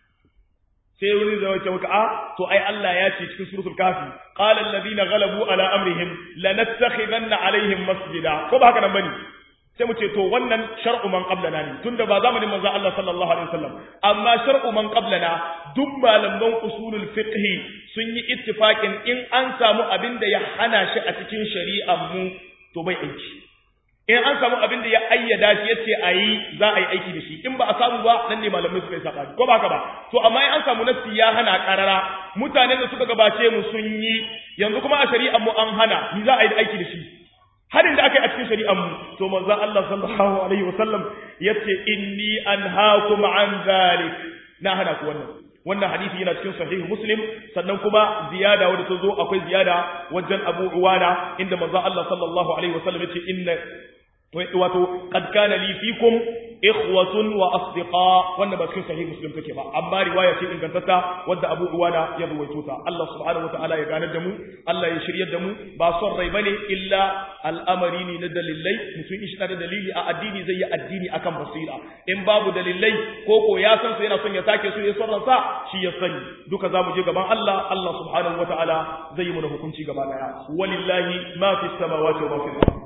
sai wani zai wace maka a to ai Allah ya ce cikin suratul kafi qala alladhina ghalabu ala amrihim lanattakhidanna alaihim masjida ko ba haka nan bane sai mu ce to wannan shar'u man qablana ne tunda ba zamanin manzo Allah sallallahu alaihi wasallam amma shar'u man qablana duk malaman usulul fiqh sun yi ittifaqin in an samu abin da ya hana shi a cikin shari'ar mu to bai aiki in an samu abin da ya ayyada shi yace ayi za a yi aiki da shi in ba a samu ba nan ne malamai suka yi sabani ko ba ka ba to amma in an samu nafsi ya hana karara mutanen da suka gabace mu sun yi yanzu kuma a shari'ar mu an hana ni za a yi aiki da shi harin da aka yi a cikin shari'ar mu to manzon Allah sallallahu alaihi wasallam yace inni anhaakum an zalik na hana ku wannan wannan hadisi yana cikin sahih muslim sannan kuma ziyada wadda ta zo akwai ziyada wajen Abu Uwana inda manzon Allah sallallahu alaihi wasallam yace inna wato qad kana li fikum ikhwatun wa asdiqa wannan ba cikin sahih muslim take ba amma riwaya ce ingantatta wadda Abu Uwana ya ruwaito ta Allah subhanahu wataala ya ganar da mu Allah ya shiryar da mu ba son rai bane illa al'amari ne na dalilai mutum in shi da dalili a addini zai yi addini akan basira in babu dalilai ko ko ya san su yana son ya sake su ya son sa shi ya sani duka zamu je gaban Allah Allah subhanahu wataala zai yi mana hukunci gaba daya walillahi ma fi samawati wa ma fi al-ardh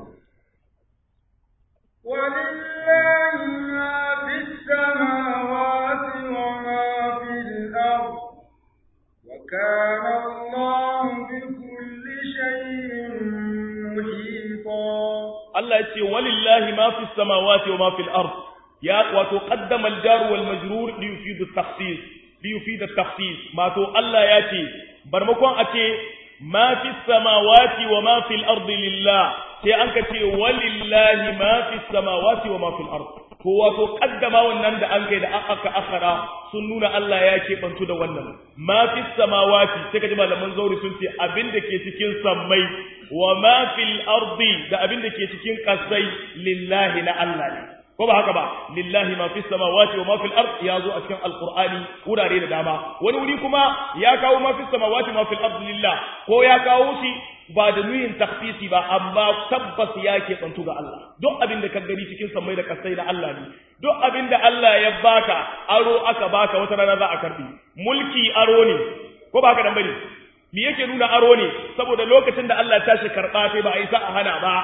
ولله ما في السماوات وما في الأرض وكان الله بكل شيء محيطا Allah ya ce walillahi ma fi samawati wa ma fil ard ya wato qaddama al jar wal majrur li yufidu at takhsis li yufidu at takhsis ma to Allah ya ce barmakon a ce ma fi samawati wa ma fil ard lillah sai an ka ce walillahi ma fi samawati wa ma fil ard ko wato kaddama wannan da an kai da aka akhara sun nuna Allah ya ke bantu da wannan ma fi samawati sai kaji malaman zauri sun ce abin da ke cikin sammai wa ma fil ardi da abin da ke cikin kasai lillahi na Allah ne ko ba haka ba lillahi ma fis samawati wa ma fil ard ya zo a cikin alqur'ani wurare da dama wani wuri kuma ya kawo ma fis samawati ma fil ard lillah ko ya kawo shi ba da nuyin takhsisi ba amma tabbas ya ke bantu ga Allah duk abin da ka gani cikin samai da kasai da Allah ne duk abin da Allah ya baka aro aka baka wata rana za a karbi mulki aro ne ko ba haka dan bane me yake nuna aro ne saboda lokacin da Allah ya tashi karba sai ba a yi sa a hana ba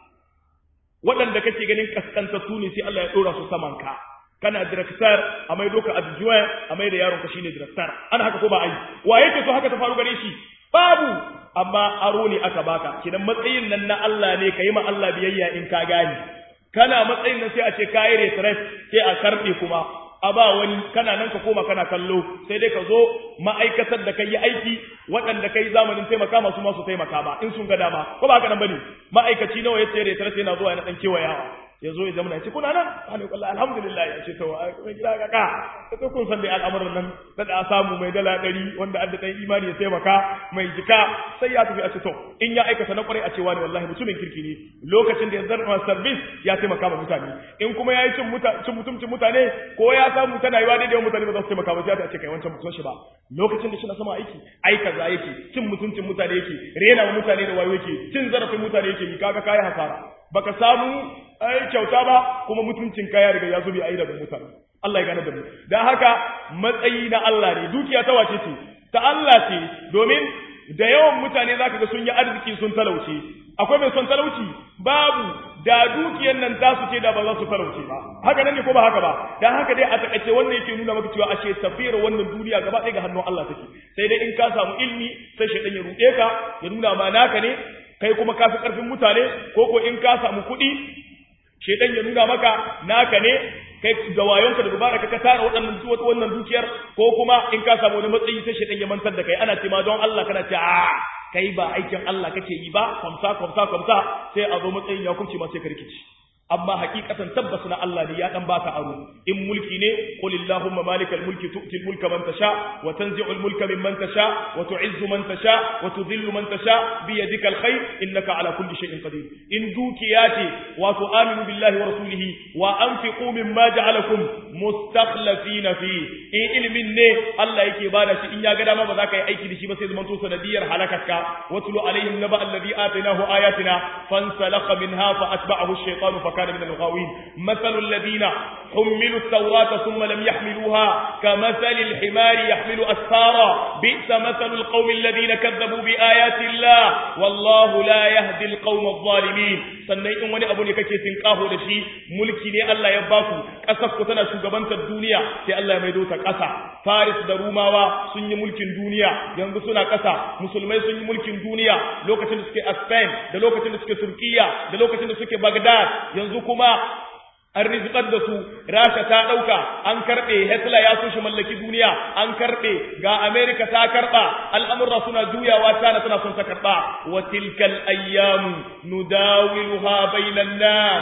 waɗanda kake ganin kaskantattu ne sai Allah ya ɗora su saman ka kana director a mai doka adjoint a mai da yaron ka shine director ana haka ko ba ai wa yake so haka ta faru gare shi babu amma aro ne aka baka kidan matsayin nan na Allah ne kai ma Allah biyayya in ka gane kana matsayin nan sai a ce kai retreat sai a karbe kuma a ba wani kana nan ka koma kana kallo sai dai ka zo ma'aikatar da kai yi aiki waɗanda kai zamanin taimaka masu masu taimaka ba in sun ga dama ko ba haka nan bane ma'aikaci nawa yace retreat yana zuwa yana dan kewayawa ya zo ya zama ya ce kuna nan ana kwallo alhamdulillah ya ce to mai gida kaka ta to kun san dai al'amuran nan da da samu mai dala ɗari wanda adda ɗan imani ya taimaka mai jika sai ya tafi a ce to in ya aikata na kwarai a ce wani wallahi mutumin kirki ne lokacin da ya zarfa service ya taimaka ma mutane in kuma ya yi cin cin mutumcin mutane ko ya samu tana yiwa daidai mutane ba za su taimaka ba sai ta ce kai wancan mutum shi ba lokacin da shi na sama aiki ai kaza yake cin mutuncin mutane yake rena wa mutane da wayo yake cin zarafin mutane yake ni kaga kai hasara baka samu ai kyauta ba kuma mutuncin kaya daga ya zubi a yi daga mutane Allah ya gane da mu dan haka matsayi na Allah ne dukiya ta wace ce ta Allah ce domin da yawan mutane zaka ga sun yi arziki sun talauce akwai mai son talauci babu da dukiyar nan ta su ce da ba za su talauce ba haka nan ne ko ba haka ba dan haka dai a takaice wannan yake nuna maka cewa ashe tafiyar wannan duniya gaba ɗaya ga hannun Allah take sai dai in ka samu ilmi sai shaidan ya ruɗe ka ya nuna ma naka ne kai kuma ka fi ƙarfin mutane ko ko in ka samu kuɗi shedan ya nuna maka naka ne kai da wayonka da dubara ka tara waɗannan wannan dukiyar ko kuma in ka samu wani matsayi sai shedan ya mantar da kai ana ce ma don Allah kana ce a kai ba aikin Allah kake yi ba kwamsa kwamsa kwamsa sai a zo matsayin ya kuce ma sai ka rikici amma hakikatan tabbas na Allah ne ya dan baka aro in mulki ne qul illahumma malikal mulki tu'til mulka man tasha wa tanzi'ul mulka mimman tasha wa tu'izzu man tasha wa tudhillu man tasha bi yadikal khair innaka ala kulli shay'in qadir in dukiyati wa tu'minu billahi wa rasulihi wa anfiqu mimma ja'alakum mustakhlifina fi in ilmin ne Allah yake bada shi in ya ga dama ba za ka yi aiki da shi ba sai zaman to sanadiyar halakaka watlu alaihim naba alladhi atainahu ayatina fansalakha minha fa atba'ahu ash-shaytanu fa كان من الغاوين مثل الذين حملوا التوراة ثم لم يحملوها كمثل الحمار يحمل أسفارا بئس مثل القوم الذين كذبوا بآيات الله والله لا يهدي القوم الظالمين sannan in wani abu ne kake tinkaho da shi mulki ne Allah ya baku kasar ku tana shugabantar duniya sai Allah ya maido ta kasa Faris da Rumawa sun yi mulkin duniya yanzu suna kasa musulmai sun yi mulkin duniya lokacin da suke a Spain da lokacin da suke Turkiya da lokacin da suke Baghdad yanzu kuma an rizikar da su rasha ta ɗauka an karɓe hitler ya so shi mallaki duniya an karɓe ga america ta karɓa al'amurra suna juyawa tana tana son ta karɓa wa tilkal ayyamu nudawiluha bainan nas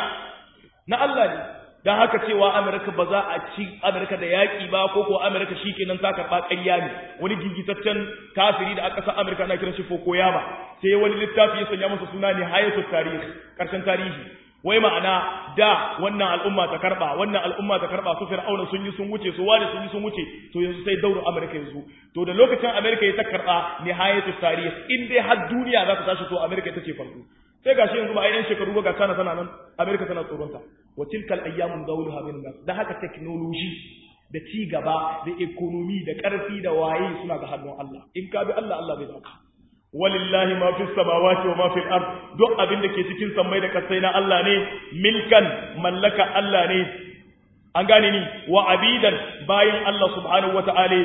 na Allah ne dan haka cewa america ba za a ci america da yaki ba ko ko america shikenan ta karɓa ƙarya ne wani gigitaccen kafiri da aka sa america ana kiran shi fokoyama sai wani littafi ya sanya masa suna ne hayatul tarihi karshen tarihi wai ma'ana da wannan al'umma ta karba wannan al'umma ta karba su fir'auna sun yi sun wuce su wani sun yi sun wuce to yanzu sai dauro amerika yanzu to da lokacin amerika ya ta karba nihayatu tarih in dai har duniya za ta tashi to amerika ita ce farko sai gashi yanzu ba a yan shekaru ba ga China tana nan amerika tana tsoronta wa tilkal ayyamun dawluha bin nas da haka technology da ci gaba da economy da karfi da waye suna ga hannun Allah in ka bi Allah Allah bai baka walillahi ma fi samawati wa ma fi al-ard duk abin da ke cikin sammai da kasai na Allah ne milkan mallaka Allah ne an gane ni wa abidan bayan Allah subhanahu wa ta'ala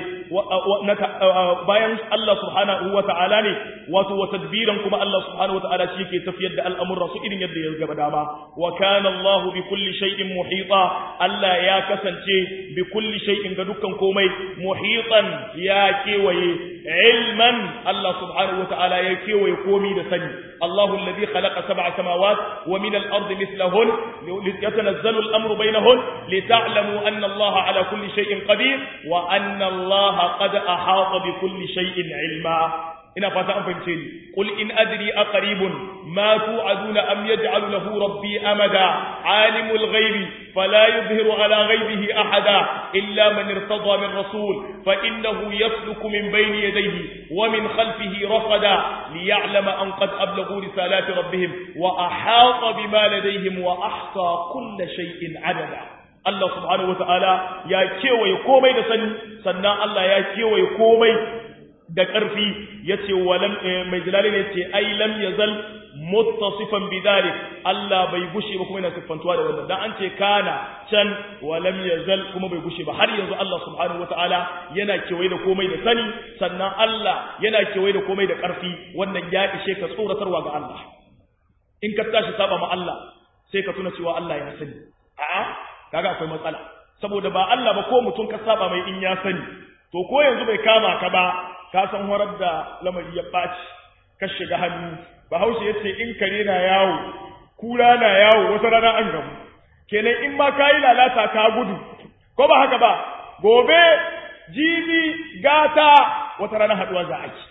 bayan Allah subhanahu wa ta'ala ne wato wa tadbiran kuma Allah subhanahu wa ta'ala shi ke tafiyar da al'amurra su irin yadda ya gaba dama wa kana Allah bi kulli shay'in muhita Allah ya kasance bi kulli shay'in ga dukkan komai muhitan ya kewaye ilman Allah subhanahu wa ta'ala ya kewaye komi da sani الله الذي خلق سبع سماوات ومن الأرض مثلهن يتنزل الأمر بينهن لتعلموا أن الله على كل شيء قدير وأن الله قد أحاط بكل شيء علما ina fata an fahimce ni qul in adri aqribun ma tu'aduna am yaj'alu lahu rabbi amada alimul ghaibi فلا يظهر على غيبه أحدا إلا من ارتضى من رسول فإنه يسلك من بين يديه ومن خلفه رصدا ليعلم أن قد أبلغوا رسالات ربهم وأحاط بما لديهم وأحصى كل شيء عددا Allah subhanahu wata'ala ya kewaye komai da sani sannan Allah ya kewaye komai da ƙarfi yace walam mai jalali ne ce ai lam yazal muttasifan bidalik Allah bai gushe ba kuma yana siffantuwa da wannan dan an ce kana can walam yazal kuma bai gushe ba har yanzu Allah subhanahu wata'ala yana kewaye da komai da sani sannan Allah yana kewaye da komai da ƙarfi wannan ya ishe ka tsoratarwa ga Allah in ka tashi saba ma Allah sai ka tuna cewa Allah ya sani a'a kaga akwai matsala saboda ba Allah ba ko mutum ka saba mai in ya sani to ko yanzu bai kama ka ba ka san horar da lamari ya baci ka shiga hannu bahaushe yace in kare na yawo kura na yawo wata rana an gamu kenan in ma kayi lalata ka gudu ko ba haka ba gobe jibi gata wata rana haduwa za a yi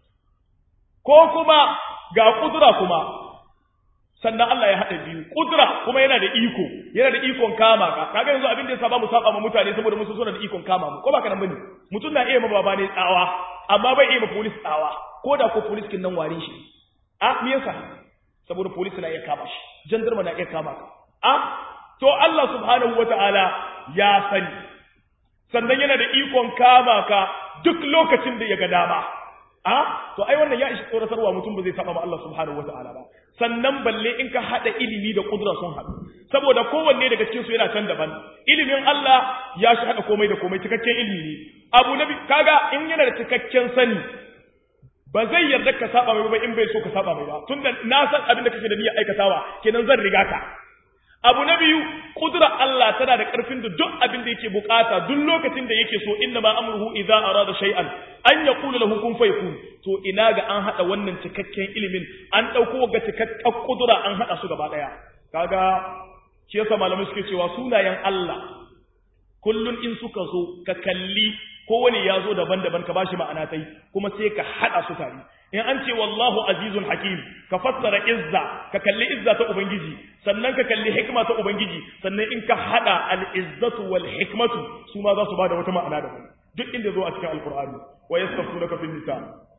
ko kuma ga kudura kuma sannan Allah ya haɗa biyu kudura kuma yana da iko yana da ikon kama ka kaga yanzu abin da ya saba mu saba ma mutane saboda musu suna da ikon kama mu ko ba kana bane mutum na iya ma baba ne tsawa amma bai iya ma police tsawa ko da ko police kin nan ware shi a me yasa saboda police na iya kama shi jandarma na iya kama ka a to Allah subhanahu wataala ya sani sannan yana da ikon kama ka duk lokacin da ya ga dama a to ai wannan ya ishi tsoratarwa mutum ba zai saba ma Allah subhanahu wataala ba sannan balle in ka hada ilimi da kudura sun haɗu saboda kowanne daga cikin su yana can daban ilimin Allah ya shi hada komai da komai cikakken ilimi ne abu nabi kaga in yana da cikakken sani ba zai yarda ka saba mai ba in bai so ka saba mai ba tunda na san abin da kake da niyyar aikatawa kenan zan riga ka abu na biyu kudura Allah tana da ƙarfin da duk abin da yake bukata duk lokacin da yake so inna ma amruhu idza arada shay'an an yaqulu lahu kun fayakun to ina ga an hada wannan cikakken ilimin an dauko ga cikakken kudura an hada su gaba daya kaga shi yasa malamai suke cewa sunayen Allah kullun in suka zo ka kalli kowane ya zo daban-daban ka bashi ma'ana tai kuma sai ka hada su tare in an ce wallahu azizun hakim ka fassara izza ka kalli izza ta ubangiji sannan ka kalli hikma ta ubangiji sannan in ka hada al-izzatu wal hikmatu su ma za su bada wata ma'ana daban duk inda zo a cikin alqur'ani wa yastafunaka fil nisa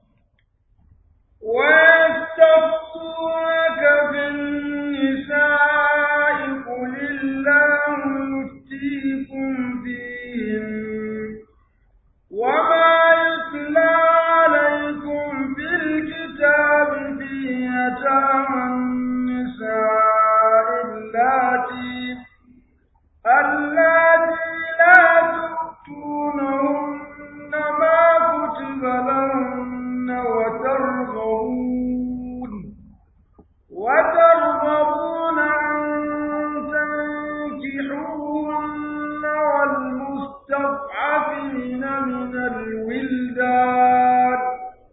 wa yastafunaka fil nisa'i qulillahu yuftikum fihim وما يتلى عليكم في الكتاب في يتامى النساء اللاتي اللاتي لا تؤتونهن ما كتب لهن وترغبون وترغبون أن تنكحوهن والمستضعفين من الولدان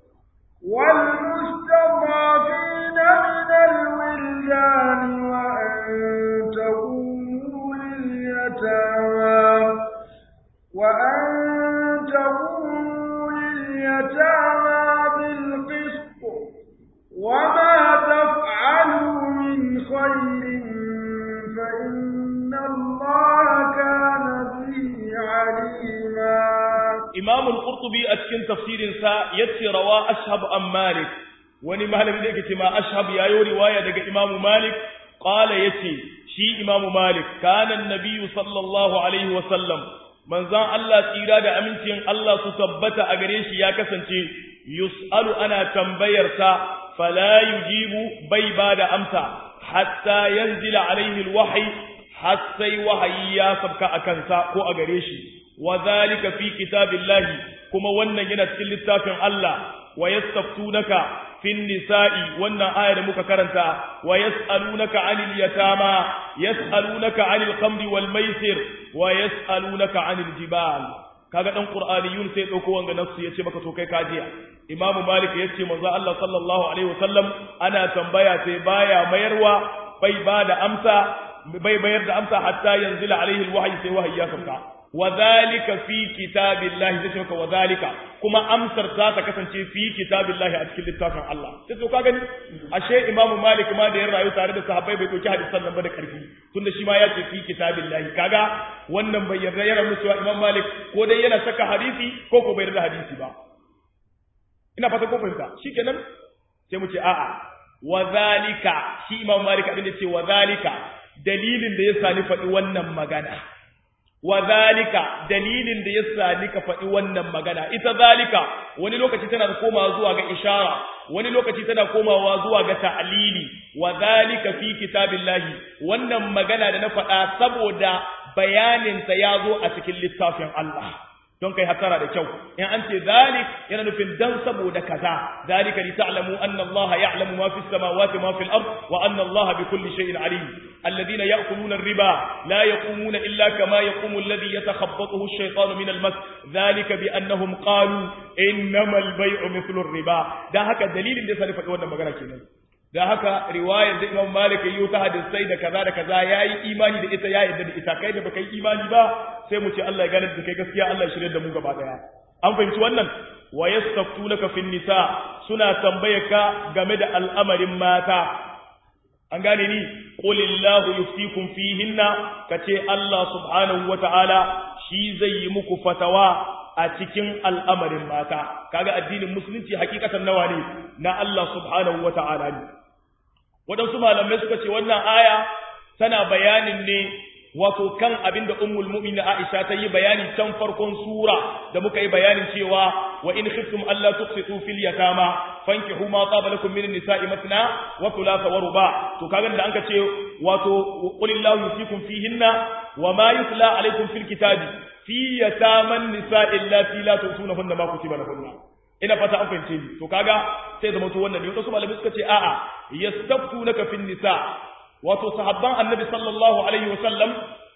والمستضعفين من الولدان وأن تقوموا لليتامى وأن تقوموا لليتامى بالقسط وما تفعلوا من خير فإن الله كان به عليما Imam al-Qurtubi a cikin tafsirinsa yace rawa Ashhab an Malik wani malami da yake cewa Ashhab yayo riwaya daga Imam Malik qala yace shi Imam Malik kana an-nabiy sallallahu alaihi wa sallam manzon Allah tsira da amincin Allah su tabbata a gare shi ya kasance yus'alu ana tambayar sa fala yujibu bai bada amsa hatta yanzila alaihi al-wahyi har sai wahayi ya sabka akan sa ko a gare shi wa zalika fi kitabillahi kuma wannan yana cikin littafin Allah wa yastaftunaka fin nisa'i wannan aya da muka karanta wa yas'alunaka 'anil yatama yas'alunaka 'anil khamri wal maisir wa yas'alunaka 'anil jibal kaga dan qur'aniyun sai dauko wanga nafsu yace maka to kai kajiya imamu malik yace manzo Allah sallallahu alaihi wasallam ana tambaya sai baya mayarwa bai ba da amsa bai bayar da amsa hatta yanzila alaihi alwahyi sai wahayi ya sauka wa zalika fi kitabillahi zai maka wa zalika kuma amsar za ta kasance fi kitabillahi a cikin littafin Allah sai to ka gani ashe Imam Malik ma da ya rayu tare da sahabbai bai doki hadisan nan ba da karfi tunda shi ma ya ce fi kitabillahi kaga wannan bai yarda yana nuna cewa Imam Malik ko dai yana saka hadisi ko ko bai yarda hadisi ba ina fata ko fahimta shikenan sai mu ce a'a wa zalika shi Imam Malik abin da ce wa zalika dalilin da yasa ni faɗi wannan magana wa zalika dalilin da yasa nika faɗi wannan magana ita zalika wani lokaci tana komawa zuwa ga ishara wani lokaci tana komawa zuwa ga ta'lili wa zalika fi kitabillahi wannan magana da na faɗa saboda bayanin ta yazo a cikin littafin Allah don kai hatara da kyau in an ce zalik yana nufin dan saboda kaza zalika li ta'lamu anna Allah ya'lamu ma fis samawati ma fil ard wa anna Allah bi kulli shay'in alim alladhina ya'kuluna ar-riba la yaqumuna illa kama yaqumu alladhi yatakhabbathu ash-shaytanu min al-mas zalika bi annahum qalu innama al-bay'u mithlu ar-riba dan haka dalilin da sai faɗi wannan magana kenan da haka riwayar da Imam Malik yi ta hadisai da kaza da kaza yayi imani da ita ya yarda da ita kai da baka yi imani ba sai mu ce Allah ya gane da kai gaskiya Allah ya shirye da mu gaba daya an fahimci wannan wa yastaftunaka fin nisa suna tambayarka game da al'amarin mata an gane ni qulillahu yuftikum fihinna kace Allah subhanahu wataala shi zai yi muku fatawa a cikin al'amarin mata kaga addinin musulunci hakikatan nawa ne na Allah subhanahu wataala ne waɗansu malamai suka ce wannan aya tana bayanin ne wato kan abin da ummul mu'minin Aisha ta yi bayani can farkon sura da muka yi bayanin cewa wa in khiftum alla tuqsitu fil yatama fankihu ma taba lakum min nisa'i matna wa thulatha wa ruba to kaga da anka ce wato qulillahu yusikum fihinna wa ma yutla alaykum fil kitabi fi yataman nisa'i allati la tutunahunna ma kutiba lahunna ina fata an fahimce ni to kaga sai zama to wannan ne wasu malamai suka ce a'a yastaftunaka fin nisa wato sahabban annabi sallallahu alaihi wasallam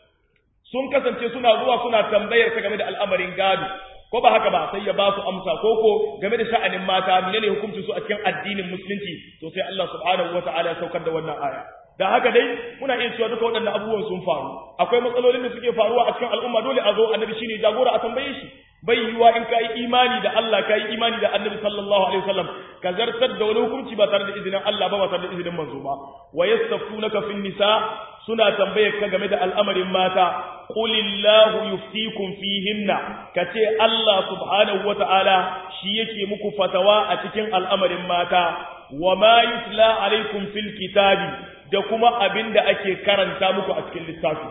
sun kasance suna zuwa suna tambayar ta game da al'amarin gado ko ba haka ba sai ya ba su amsa ko ko game da sha'anin mata menene hukuncin su a cikin addinin musulunci to sai Allah subhanahu wataala ya saukar da wannan aya da haka dai muna iya cewa duka waɗannan abubuwan sun faru akwai matsalolin da suke faruwa a cikin al'umma dole a zo annabi shine jagora a tambaye shi bai yiwa in ka yi imani da Allah ka yi imani da annabi sallallahu alaihi wasallam ka zartar da wani hukunci ba tare da izinin Allah ba ba tare da izinin manzo ba wa yastaftunaka fin nisa suna tambayar ka game da al'amarin mata qulillahu yuftikum fihinna kace Allah subhanahu wataala shi yake muku fatawa a cikin al'amarin mata wa ma yutla alaikum fil kitabi da kuma abinda ake karanta muku a cikin littafi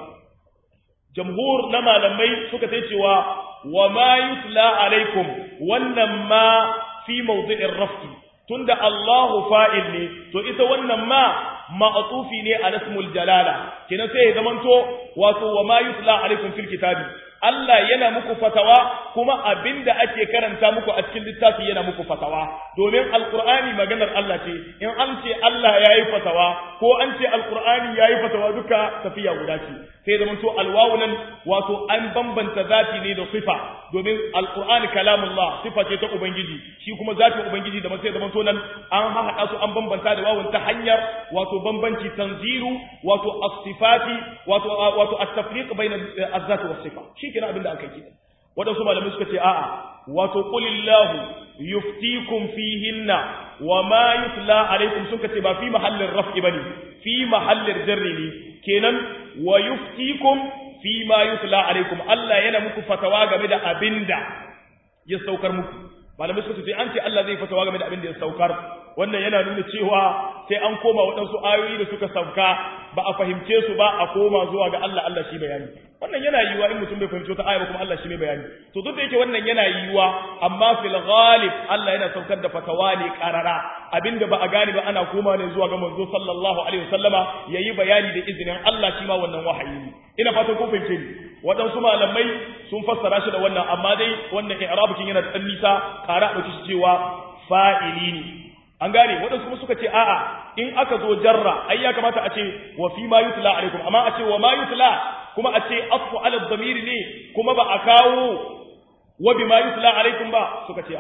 jamhur na malamai suka sai cewa wa ma yutla alaikum wannan ma fi mawdi'ir raf'i tunda Allahu fa'il ne to ita wannan ma ma'tufi ne a ismul jalala kina sai ya zamanto wato wa ma yutla alaikum fil kitabi Allah yana muku fatawa kuma abinda ake karanta muku a cikin littafi yana muku fatawa domin alqur'ani maganar Allah ce in an ce Allah yayi fatawa ko an ce alqur'ani yayi fatawa duka tafiya guda ce sai zaman to alwawu nan wato an bambanta zati ne da sifa domin alqur'ani kalamullah sifa ce ta ubangiji shi kuma zatin ubangiji da sai zaman to nan an haɗa su an bambanta da wawun ta hanyar wato bambanci tanzilu wato as-sifati wato wato at-tafriq bayna az-zat was-sifa shi kenan abin da aka yi waɗansu malamai suka ce a'a wato qulillahu yuftikum fihinna wa ma yutla alaikum suka ce ba fi mahallin raf'i bane fi mahallin jarri ne kenan wa yuftikum fi ma yutla alaikum Allah yana muku fatawa game da abinda ya saukar muku malamai suka ce an ce Allah zai fatawa game da abinda ya saukar wannan yana nuna cewa sai an koma waɗansu ayoyi da suka sauka ba a fahimce su ba a koma zuwa ga Allah Allah shi bayani wannan yana yiwuwa in mutum bai fahimci wata aya ba kuma Allah shi mai bayani to duk da yake wannan yana yiwuwa amma fil ghalib Allah yana saukar da fatawa ne karara abinda ba a gane ba ana koma ne zuwa ga manzo sallallahu alaihi wasallama yayi bayani da izinin Allah shi ma wannan wahayi ne ina fatan kun fahimce ni waɗansu malamai sun fassara shi da wannan amma dai wannan i'rabukin yana da ɗan nisa ƙara ɗauki shi cewa fa'ili ne an gane waɗansu kuma suka ce a'a in aka zo jarra ai ya kamata a ce wa fi ma yutla alaikum amma a ce wa ma yutla kuma a ce asfu ala dhamiri ne kuma ba a kawo wa bi ma yutla alaikum ba suka ce a'a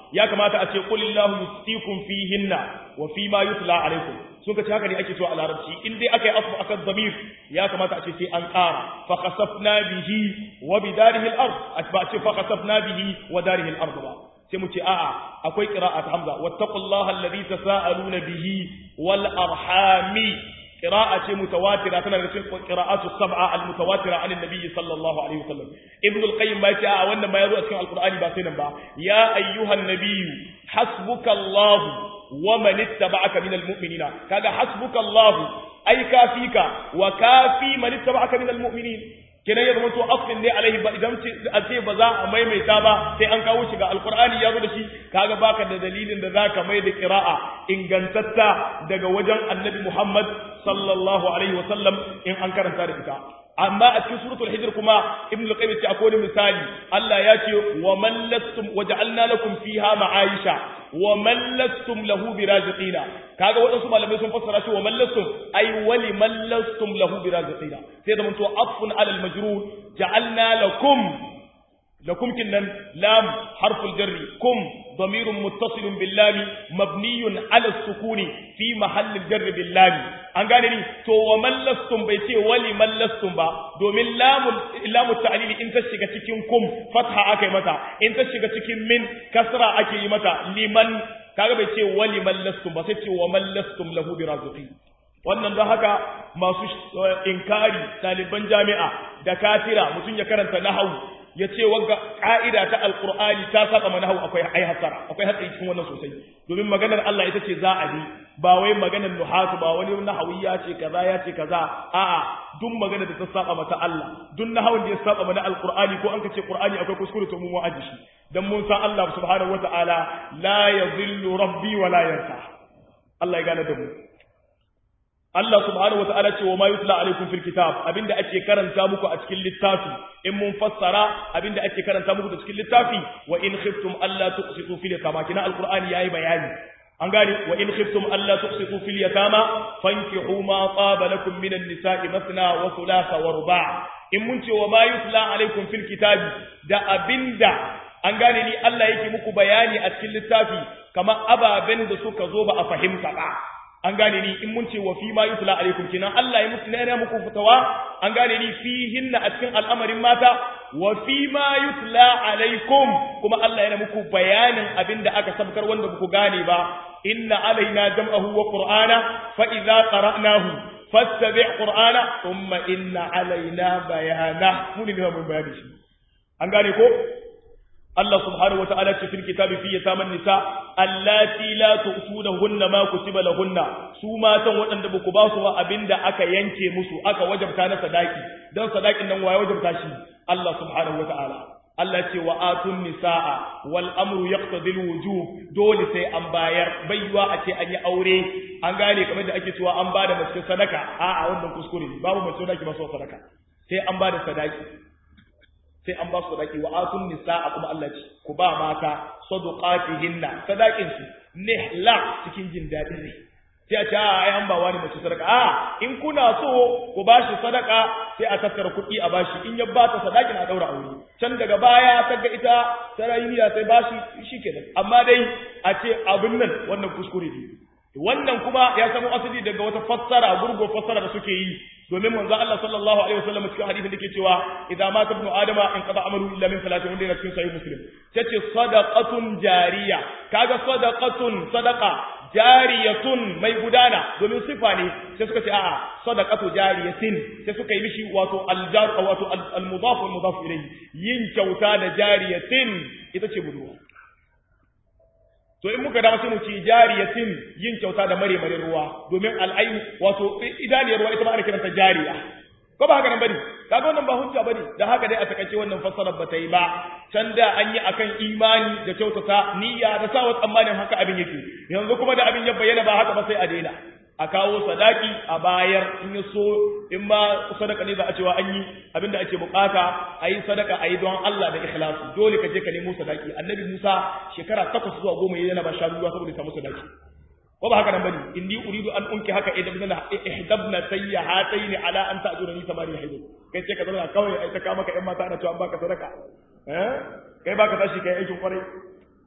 ya kamata a ce qulillahu yustikum fihinna wa fi ma yutla alaikum suka ce haka ne ake cewa a larabci in dai aka yi afu akan zamir ya kamata a ce sai an ƙara fa khasafna bihi wa bidarihi al-ard ba ce fa khasafna bihi wa darihi al-ard ba sai mu ce a'a akwai qira'at hamza wattaqullaha alladhi tasaaluna bihi wal arhami qira'a ce mutawatira tana da cikin qira'atu sab'a al-mutawatira an annabi sallallahu alaihi wasallam ibn al-qayyim ba ce a wannan ma yazo a cikin alqur'ani ba sai nan ba ya ayyuhan nabiyyu hasbuka allah wa man ittaba'aka minal mu'minina kaga hasbuka allah ai kafika wa kafi man ittaba'aka minal mu'minin kenan ya zama to afin ne alaihi ba idan a ce ba za a maimaita ba sai an kawo shi ga alqur'ani ya zo da shi kaga baka da dalilin da zaka mai da qira'a ingantatta daga wajen annabi Muhammad sallallahu alaihi wa sallam in an karanta da ita amma a cikin suratul hijr kuma ibnu al-qayyim ce akwai misali Allah ya ce wa man lastum waja'alna lakum fiha ma'aisha wa man lastum lahu biraziqina kaga wadansu malamai sun fassara shi wa man lastum ay wali man lastum lahu biraziqina sai da mun to afun ala al-majrur ja'alna lakum لكم كنن لام حرف الجر كم ضمير متصل باللام مبني على السكون في محل الجر باللام an gane ni to wa mallastum bai ce wali mallastum ba domin lamun lamu ta'lili in ta shiga cikin kum fatha akai mata in ta shiga cikin min kasra ake yi mata liman kaga bai ce wali mallastum ba sai ce wa mallastum lahu biraziqi wannan don haka masu inkari ɗaliban jami'a da kafira mutum ya karanta nahawu ya ce wagga ƙa'ida ta alƙur'ani ta saba mana hau akwai ai hasara akwai hatsari cikin wannan sosai domin maganar Allah ita ce za a bi ba wai maganar nuhatu ba wani nahawi ya ce kaza ya ce kaza a'a duk magana da ta saba mata Allah duk nahawun da ya saba mana alƙur'ani ko an ka ce ƙur'ani akwai kuskure to mu mu aji shi dan mun san Allah subhanahu wata'ala la yadhillu rabbi wa la yansa Allah ya gane da mu Allah subhanahu wata'ala ce wa ma yutla alaikum fil kitab abinda ake karanta muku a cikin littafi in mun fassara abinda ake karanta muku da cikin littafi wa in khiftum alla tuqsitu fil yatama kina alqur'ani yayi bayani an gane wa in khiftum alla tuqsitu fil yatama fankihu ma taba lakum minan nisa'i mathna wa thulatha wa ruba' in mun ce wa ma yutla alaikum fil kitab da abinda an gane ni Allah yake muku bayani a cikin littafi kamar ababen da suka zo ba a fahimta ba an gane ni in mun ce wa fi ma yutla alaikum kinan Allah ya muku nana muku fitawa an gane ni fihinna a cikin al'amarin mata wa fi ma yutla alaikum kuma Allah yana muku bayanin abinda aka sabkar wanda ku gane ba inna alaina jam'ahu wa qur'ana fa idza qara'nahu fattabi' qur'ana thumma inna alaina bayana mun ne mun bayani shi an gane ko Allah subhanahu wata'ala ce fil kitabi fi yataman nisa allati la tu'tunahunna ma kutiba lahunna su matan waɗanda ba ku ba su ba abinda aka yanke musu aka wajabta na sadaki dan sadakin nan waye wajabta shi Allah subhanahu wata'ala Allah ce wa atun nisaa wal amru yaqtadi al wujub dole sai an bayar baiwa a ce an yi aure an gane kamar da ake cewa an bada mace sadaka a'a wannan kuskure babu mace sadaki ba so sadaka sai an bada sadaki sai an ba su sadaki wa atun nisaa kuma Allah ce ku ba mata sadaqatihinna sadakin su nihla cikin jin dadin ne sai a ce ai an ba wani mace sadaka a in kuna so ku bashi sadaka sai a tattara kuɗi a bashi in ya ba ta sadaki na daura aure can daga baya ta ga ita sarayya sai bashi shikenan amma dai a ce abin nan wannan kuskure ne wannan kuma ya samu asali daga wata fassara gurgo fassara da suke yi domin manzo Allah sallallahu alaihi wasallam cikin hadisin da ke cewa idza mata ibnu adama in qada amalu illa min salatin wanda yana cikin sahih muslim tace sadaqatun jariya kaga sadaqatun sadaqa jariyatun mai gudana domin sifa ne sai suka ce a'a sadaqatu jariyatin sai suka yi mishi wato aljar wato almudaf wal mudaf ilayhi yin kyauta da jariyatin ita ce budurwa to in muka dawo sai mu ci jariyatin yin kyauta da mare mare ruwa domin al'ain wato idaniyar ruwa ita ma ana kiranta jariya ko ba haka nan bane kaga wannan ba hujja bane da haka dai a takaice wannan fassarar ba ta yi ba can da an yi akan imani da kyautata niyya da sawa tsammanin haka abin yake yanzu kuma da abin ya bayyana ba haka ba sai a daina a kawo sadaki a bayar in ya so in ma sadaka ne za a cewa an yi abin da ake bukata a yi sadaka a yi don Allah da ikhlasi dole ka je ka nemo sadaki annabi Musa shekara takwas zuwa goma yana ba shanu ruwa saboda samu sadaki ko ba haka nan bane inni uridu an unki haka ihdabna ihdabna sayyahatayn ala an ta'jurani samani hayd kai ce ka zauna kawai ai ta kama ka yan mata ana cewa an baka sadaka eh kai baka tashi kai aikin kwarai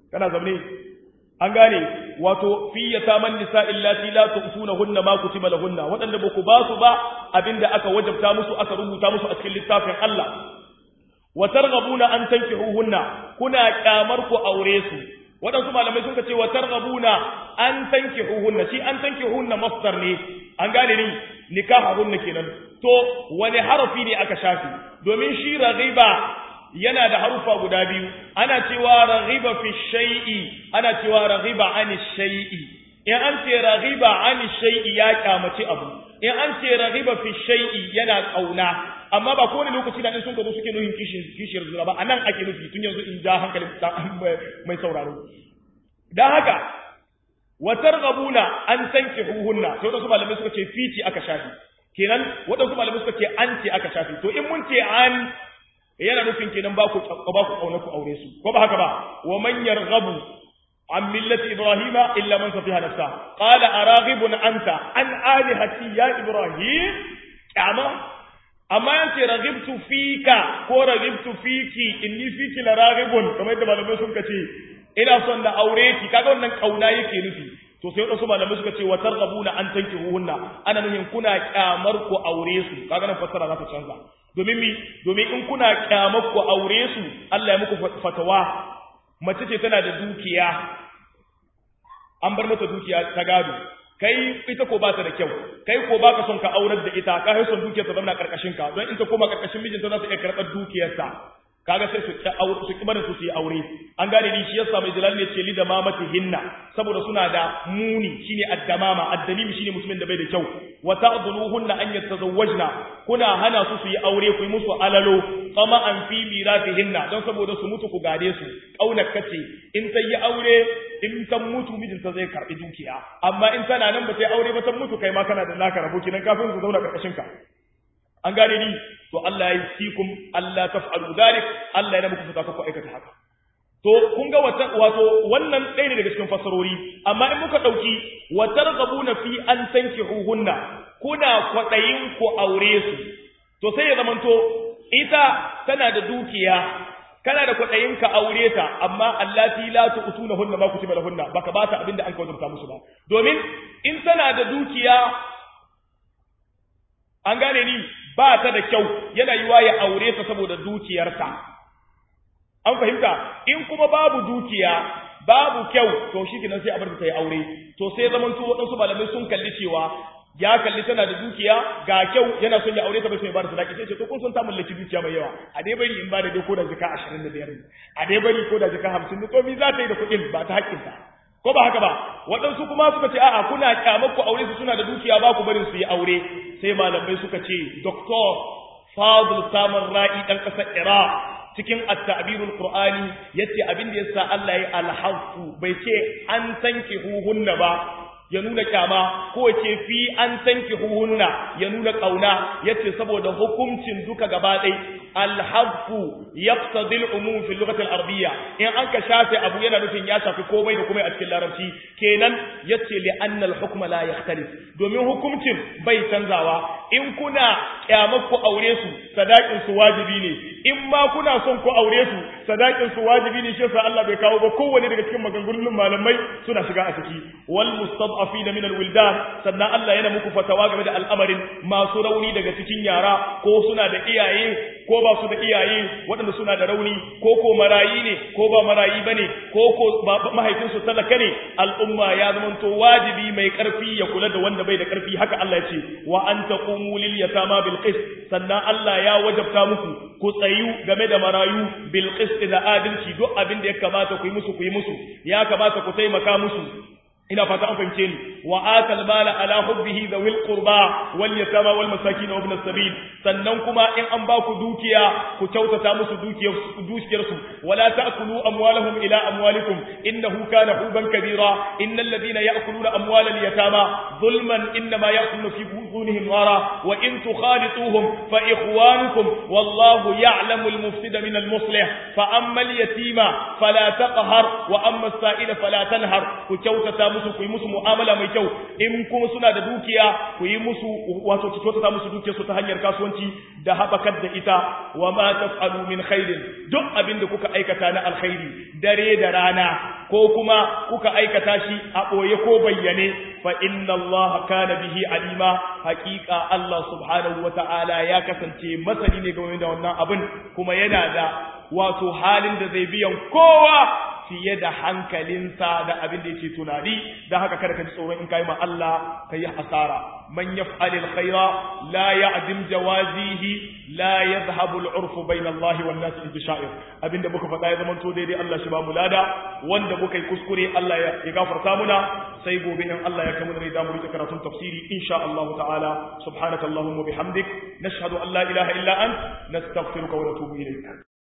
kana zamne an gane wato fi yataman nisa illati la tu'tunahunna ma kutiba lahunna wadanda ba ku ba su ba abinda aka wajabta musu aka rubuta musu a cikin littafin Allah wa targhabuna an tankihuhunna kuna kyamar ku aure su wadansu malamai sun ce wa targhabuna an tankihuhunna shi an tankihuhunna masdar ne an gane ni nikahahunna kenan to wani harafi ne aka shafi domin shi raghiba yana da harufa guda biyu ana cewa raghiba fi shay'i ana cewa raghiba an shay'i in an ce raghiba an shay'i ya kyamaci abu in an ce raghiba fi shay'i yana kauna amma ba kowane lokaci da in sun gado suke nuhin kishin kishiyar zuwa ba anan ake nufi tun yanzu in ja hankalin mai sauraro dan haka wa targhabuna an tankihuhunna sai wadansu malamai suka ce fici aka shafi kenan wadansu malamai suka ce an ce aka shafi to in mun ce an yana nufin kenan ba ku ba ku kauna ku aure su ko ba haka ba wa man yarghabu an millati ibrahima illa man safiha nafsa qala araghibun anta an alihati ya ibrahim kama amma yace raghibtu fika ko raghibtu fiki inni fiki la raghibun kamar yadda malamai sun kace ina son da aure ki kaga wannan kauna yake nufi to sai wadansu malamai suka ce wa targhabuna an tankihuhunna ana nufin kuna kyamar ku aure su kaga nan fassara za ta canza domin mi domin in kuna kyamar ku aure su Allah ya muku fatawa mace ce tana da dukiya an bar mata dukiya ta gado kai ita ko ba ta da kyau kai ko baka son ka aurar da ita ka son dukiyar ta zama karkashin ka don in ta koma karkashin mijinta za ta iya karɓar dukiyarta kaga sai su ta aure su kibarin su su yi aure an gane ni shi yasa mai jalal ne ce li da mamati hinna saboda suna da muni shine addamama addalimi shine mutumin da bai da kyau wa ta'dhuluhunna an yatazawwajna kuna hana su su yi aure ku yi musu alalo kama an fi miratihinna don saboda su mutu ku gade su kaunar kace in ta yi aure in ta mutu mijinta zai karbi dukiya amma in tana nan ba ta yi aure ba ta mutu kai ma kana da naka rabo kinan kafin su zauna karkashin ka an gane ni to Allah ya yi sikum Allah taf'alu dhalik Allah ya muku fata ku aikata haka to kun ga wata wato wannan ɗaya ne daga cikin fassarori amma in muka dauki wa targhabuna fi an tankihuhunna kuna kwadayin ku aure su to sai ya zamanto ita tana da dukiya kana da kwadayin ka aure ta amma allati la tu'tunahunna ma kutiba lahunna baka ba ta abinda an kawo musu ba domin in tana da dukiya an gane ni ba ta da kyau yana yiwa ya aure ta saboda dukiyarta an fahimta in kuma babu dukiya babu kyau to shi kenan sai a bar ta yi aure to sai zaman to waɗansu malamai sun kalli cewa ya kalli tana da dukiya ga kyau yana son ya aure ta bai sai ba da sadaki sai ce to kun san ta mallaki dukiya mai yawa a dai bari in ba da dai ko da jika 25 a dai bari ko da jika 50 to mi za ta yi da kuɗin ba ta haƙƙinta ko ba haka ba waɗansu kuma suka ce a'a kuna kyamar ku aure su suna da dukiya ba ku barin su yi aure sai malamai suka ce doktor fadl samar ra'i dan ƙasar iraq cikin at-ta'birul qur'ani yace abin da yasa Allah ya alhafu bai ce an tanki huhunna ba ya nuna kyama ko ce fi an tanki huhunna ya nuna kauna yace saboda hukuncin duka gaba ɗaya alhafu yaqtadi al-umum fi al-lughati al-arabiyya in an ka shafe abu yana nufin ya shafi komai da komai a cikin larabci kenan yace li anna al-hukma la yakhtalif domin hukuncin bai canzawa in kuna kyamar ku aure su sadakin su wajibi ne in ma kuna son ku aure su sadakin su wajibi ne shi yasa Allah bai kawo ba kowanne daga cikin maganganun malamai suna shiga a ciki wal mustad'afin min al-wildan sannan Allah yana muku fatawa game da al'amarin masu rauni daga cikin yara ko suna da iyaye ko ba su da iyaye waɗanda suna da rauni ko ko marayi ne ko ba marayi bane ko ko mahaifinsu talaka ne al'umma ya zamanto wajibi mai karfi ya kula da wanda bai da karfi haka Allah ya ce wa an taqumu lil yatama bil qist sannan Allah ya wajabta muku ku tsayu game da marayu bil qist da adalci duk abin da ya kamata ku yi musu ku yi musu ya kamata ku taimaka musu ina fata an fahimce ni wa atal mala ala hubbihi dhawil qurba wal yatama wal masakin wa ibn as-sabil sannan kuma in an ba ku dukiya ku kyautata musu dukiyar dukiyar su wala ta'kulu amwalahum ila amwalikum innahu kana huban kabira innal ladina ya'kuluna amwalal yatama zulman inma ya'kuluna fi butunihim nara wa in tukhalituhum fa ikhwanukum wallahu ya'lamu al-mufsida min al-muslih fa amma al-yatima fala taqhar wa amma as-sa'ila fala tanhar ku kyautata musu ku yi musu mu'amala mai kyau in kuma suna da dukiya ku yi musu wato ki kyautata musu dukiyar su ta hanyar kasuwanci da habakar da ita wa ma taf'alu min khairin duk abin da kuka aikata na alkhairi dare da rana ko kuma kuka aikata shi a ɓoye ko bayyane fa inna Allah kana bihi alima haƙiƙa Allah subhanahu wata'ala ya kasance masani ne game da wannan abin kuma yana da wato halin da zai biyan kowa fiye da hankalinsa da abin da yake tunani da haka kada ka ji tsoron in kai ma Allah kai hasara man yaf'al alkhaira la ya'dim jawazihi la yadhhabu al'urf bayna Allah wan nas bi sha'ir abinda muka faɗa ya zama to daidai Allah shi ba mu lada wanda muka yi kuskure Allah ya gafarta muna sai gobe in Allah ya kamuna da mu rika karatun tafsiri insha Allah ta'ala subhanakallahumma bihamdik nashhadu an la ilaha illa ant nastaghfiruka wa natubu ilayk